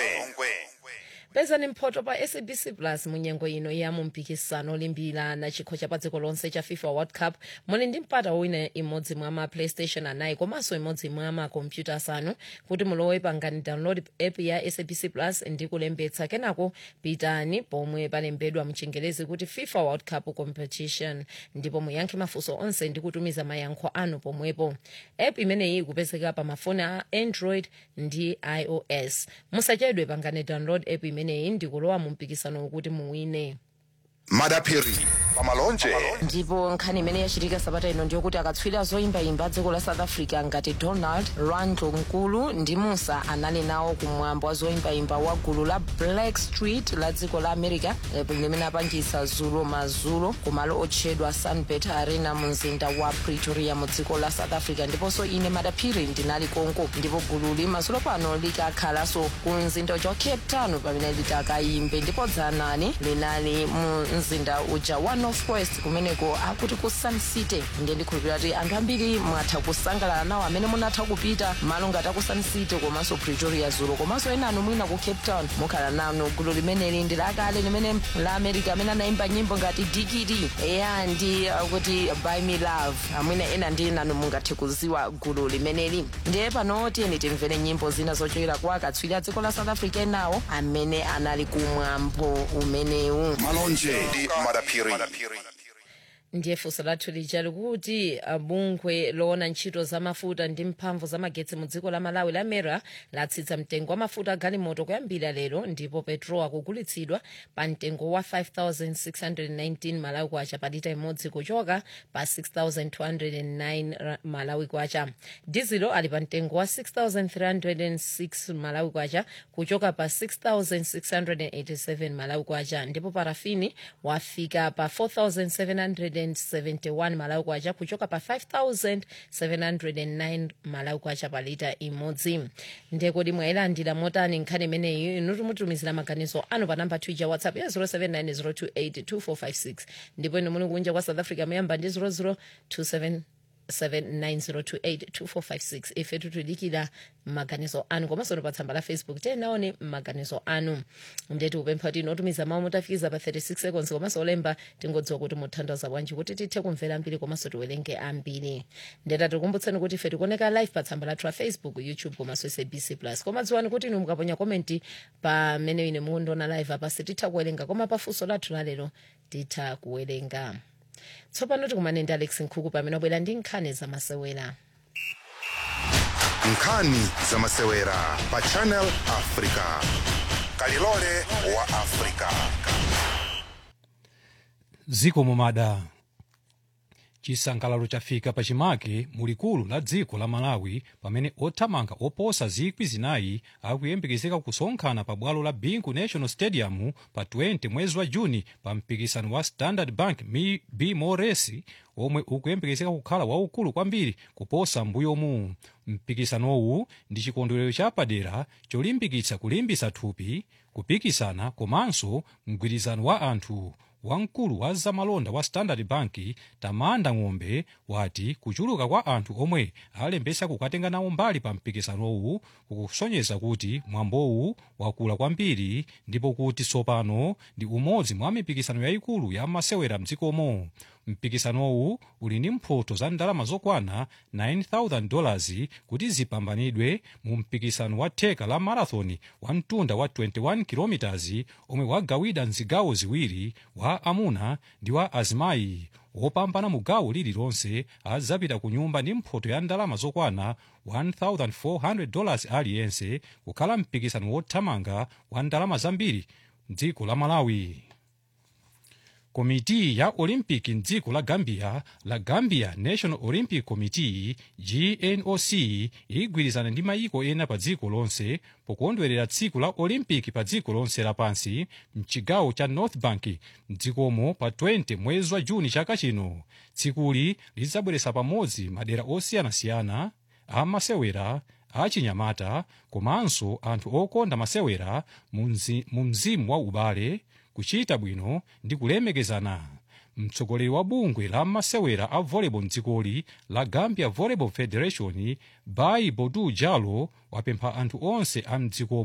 pezani mphoto pa sabc plus munyengo ino ya mumpikisano olimbirana chikho cha pa dziko lonse cha fifa world cup muli ndi mpata wina imodzi mwa ma playstation anayi komanso imodzi mwa makompyuta asanu kuti mulowe pangani download app ya sabc plus ndi kulembetsa kenako pitani pomwe palembedwa mchingelezi kuti fifa world cup competition ndipo muyankhe mafunso onse ndi kutumiza mayankho anu pomwepo app imeneyi ikupezeka pa mafoni a android ndi ios musachedwe pangani download app imeneyi ndi kulowa mu mpikisano wokuti muwine madaphiri pamalonje ndipo nkhani imene yachitika sabata ino ndiyokuti akatswiri zoyimbayimba dziko la south africa ngati donald randlo nkulu ndi musa anali nawo kumwambo wa zoyimbayimba wa gulu la black street la dziko la america eh, limene apangisa zulo mazulo kumalo otchedwa sunbet arena mu mzinda wa pretoria mu dziko la south africa ndiponso ine madaphiri ndinali konko ndipo gululi mazulo pano likakhalanso ku mzinda uja wa cape town pamene litakayimbe ndipo dzanani linali mu mzinda uja wa north west kumeneko akuti ku sun city ndiye ndikhulupirira kuti anthu ambiri mwatha kusangalala nawo amene munatha kupita malo ngati aku sun city komanso pretoria zulo komanso ena anu mwina ku cape town mukhala nanu gulu limeneli ndi lakale limene la america amene anayimba nyimbo ngati dikiti eya ndi uh, kuti by me love amwina ena ndi nanu mungathe kuziwa gulu limeneli ndiye pano tiyeni timvere nyimbo zina zochokera kwa akatswiri a dziko la south africa enawo amene anali kumwambo umenewu malonje ndi madaphiri ndiye funso lathu lija likuti uh, bungwe loona ntchito za mafuta ndi mphamvu za magetsi mu dziko la malawi la mera latsitsa mtengo wa mafuta a galimoto kuyambira lero ndipo petrol akugulitsidwa pa mtengo wa 5619 malawi kwacha pa lita imodzi kuchoka pa 6209 ra- malawi kwacha dizilo ali pa mtengo wa 6306 malawi kwacha kuchoka pa 6687 malawi kwacha ndipo parafini wafika pa 4771 malawi kwacha kuchoka pa 5709 malawi kwacha pa lita imodzi ndiye kodi mwayilandira motani nkhani imeneyi inu timutumizira maganizo anu pa namba twitter whatsapp ya 0790282456 ndipo inu muli kunja kwa south africa muyamba ndi 0027 790282456 ife tutudikira maganizo anu komanso pa tsamba la facebook tenaone maganizo anu ndiye tikupempha kuti inotumiza mawu mutafikiza pa 36 seconds komanso olemba tingodziwa kuti muthandaza bwanji kuti tithe kumvera ambiri komanso tiwerenge ambiri ndeta tikumbutseni kuti ife tikuoneka live pa tsamba lathu la facebook youtube komanso sabc plus koma dziwani kuti inu mukaponya komenti pamene ine mukundiona live apa sititha kuwerenga koma pafunso lathu lalero titha kuwerenga tsopano tikumane ndi alex nkhuku pamene wabwera ndi nkhani zamasewera nkhani zamasewera pa channel africa kalilole wa africa ziko mumada chisangalalo chafika pachimake mulikulu la dziko la malawi pamene othamanga oposa zikwi zinayi akuyembekezeka kusonkhana pa bwalo la bingu national stadium pa 20 mwezi wa juni pa mpikisano wa standard bank Mi- bmoresi omwe ukuyembekezeka kukhala waukulu kwambiri kuposa mbuyomu mpikisanowu ndi chikondwerero chapadera cholimbikitsa kulimbitsa thupi kupikisana komanso mgwirizano wa anthu wamkulu wa zamalonda wa standard bank tamanda ng'ombe wati kuchuluka kwa anthu omwe alembesa kukatenga nawo mbali pa mpikisanowu kukusonyeza kuti mwambowu wakula kwambiri ndipo kuti tsopano ndi umodzi mwa mipikisano yayikulu ya masewera mdzikomo mpikisanowu uli ndi mphoto za ndalama zokwana 9000 dollars kuti zipambanidwe mu mpikisano wa theka la marathon wa mtunda wa 21 km omwe wagawidwa mzigawo ziwiri wa amuna ndi wa azimayi wopambana mu gawo lililonse adzapita ku nyumba ndi mphoto ya ndalama zokwana 1400 dollars aliyense kukhala mpikisano wothamanga wa ndalama zambiri mdziko la malawi komiti ya olympic mdziko la gambia la gambia national olympic committee gnoc igwirizana ndi mayiko ena pa dziko lonse pokondwerera tsiku la olympic pa dziko lonse lapansi mchigawo cha north bank mdzikomo pa 20 mwezi wa juni chaka chino tsikuli lidzabweretsa pamodzi madera osiyanasiyana a masewera achinyamata komanso anthu okonda masewera mu mzi- mu mzimu wa ubale kuchita bwino ndi kulemekezana mtsogoleri wa bungwe la masewera a volleyball mdzikoli la gambia volleyball federation bai bodu jalo wapempha anthu onse a mdziko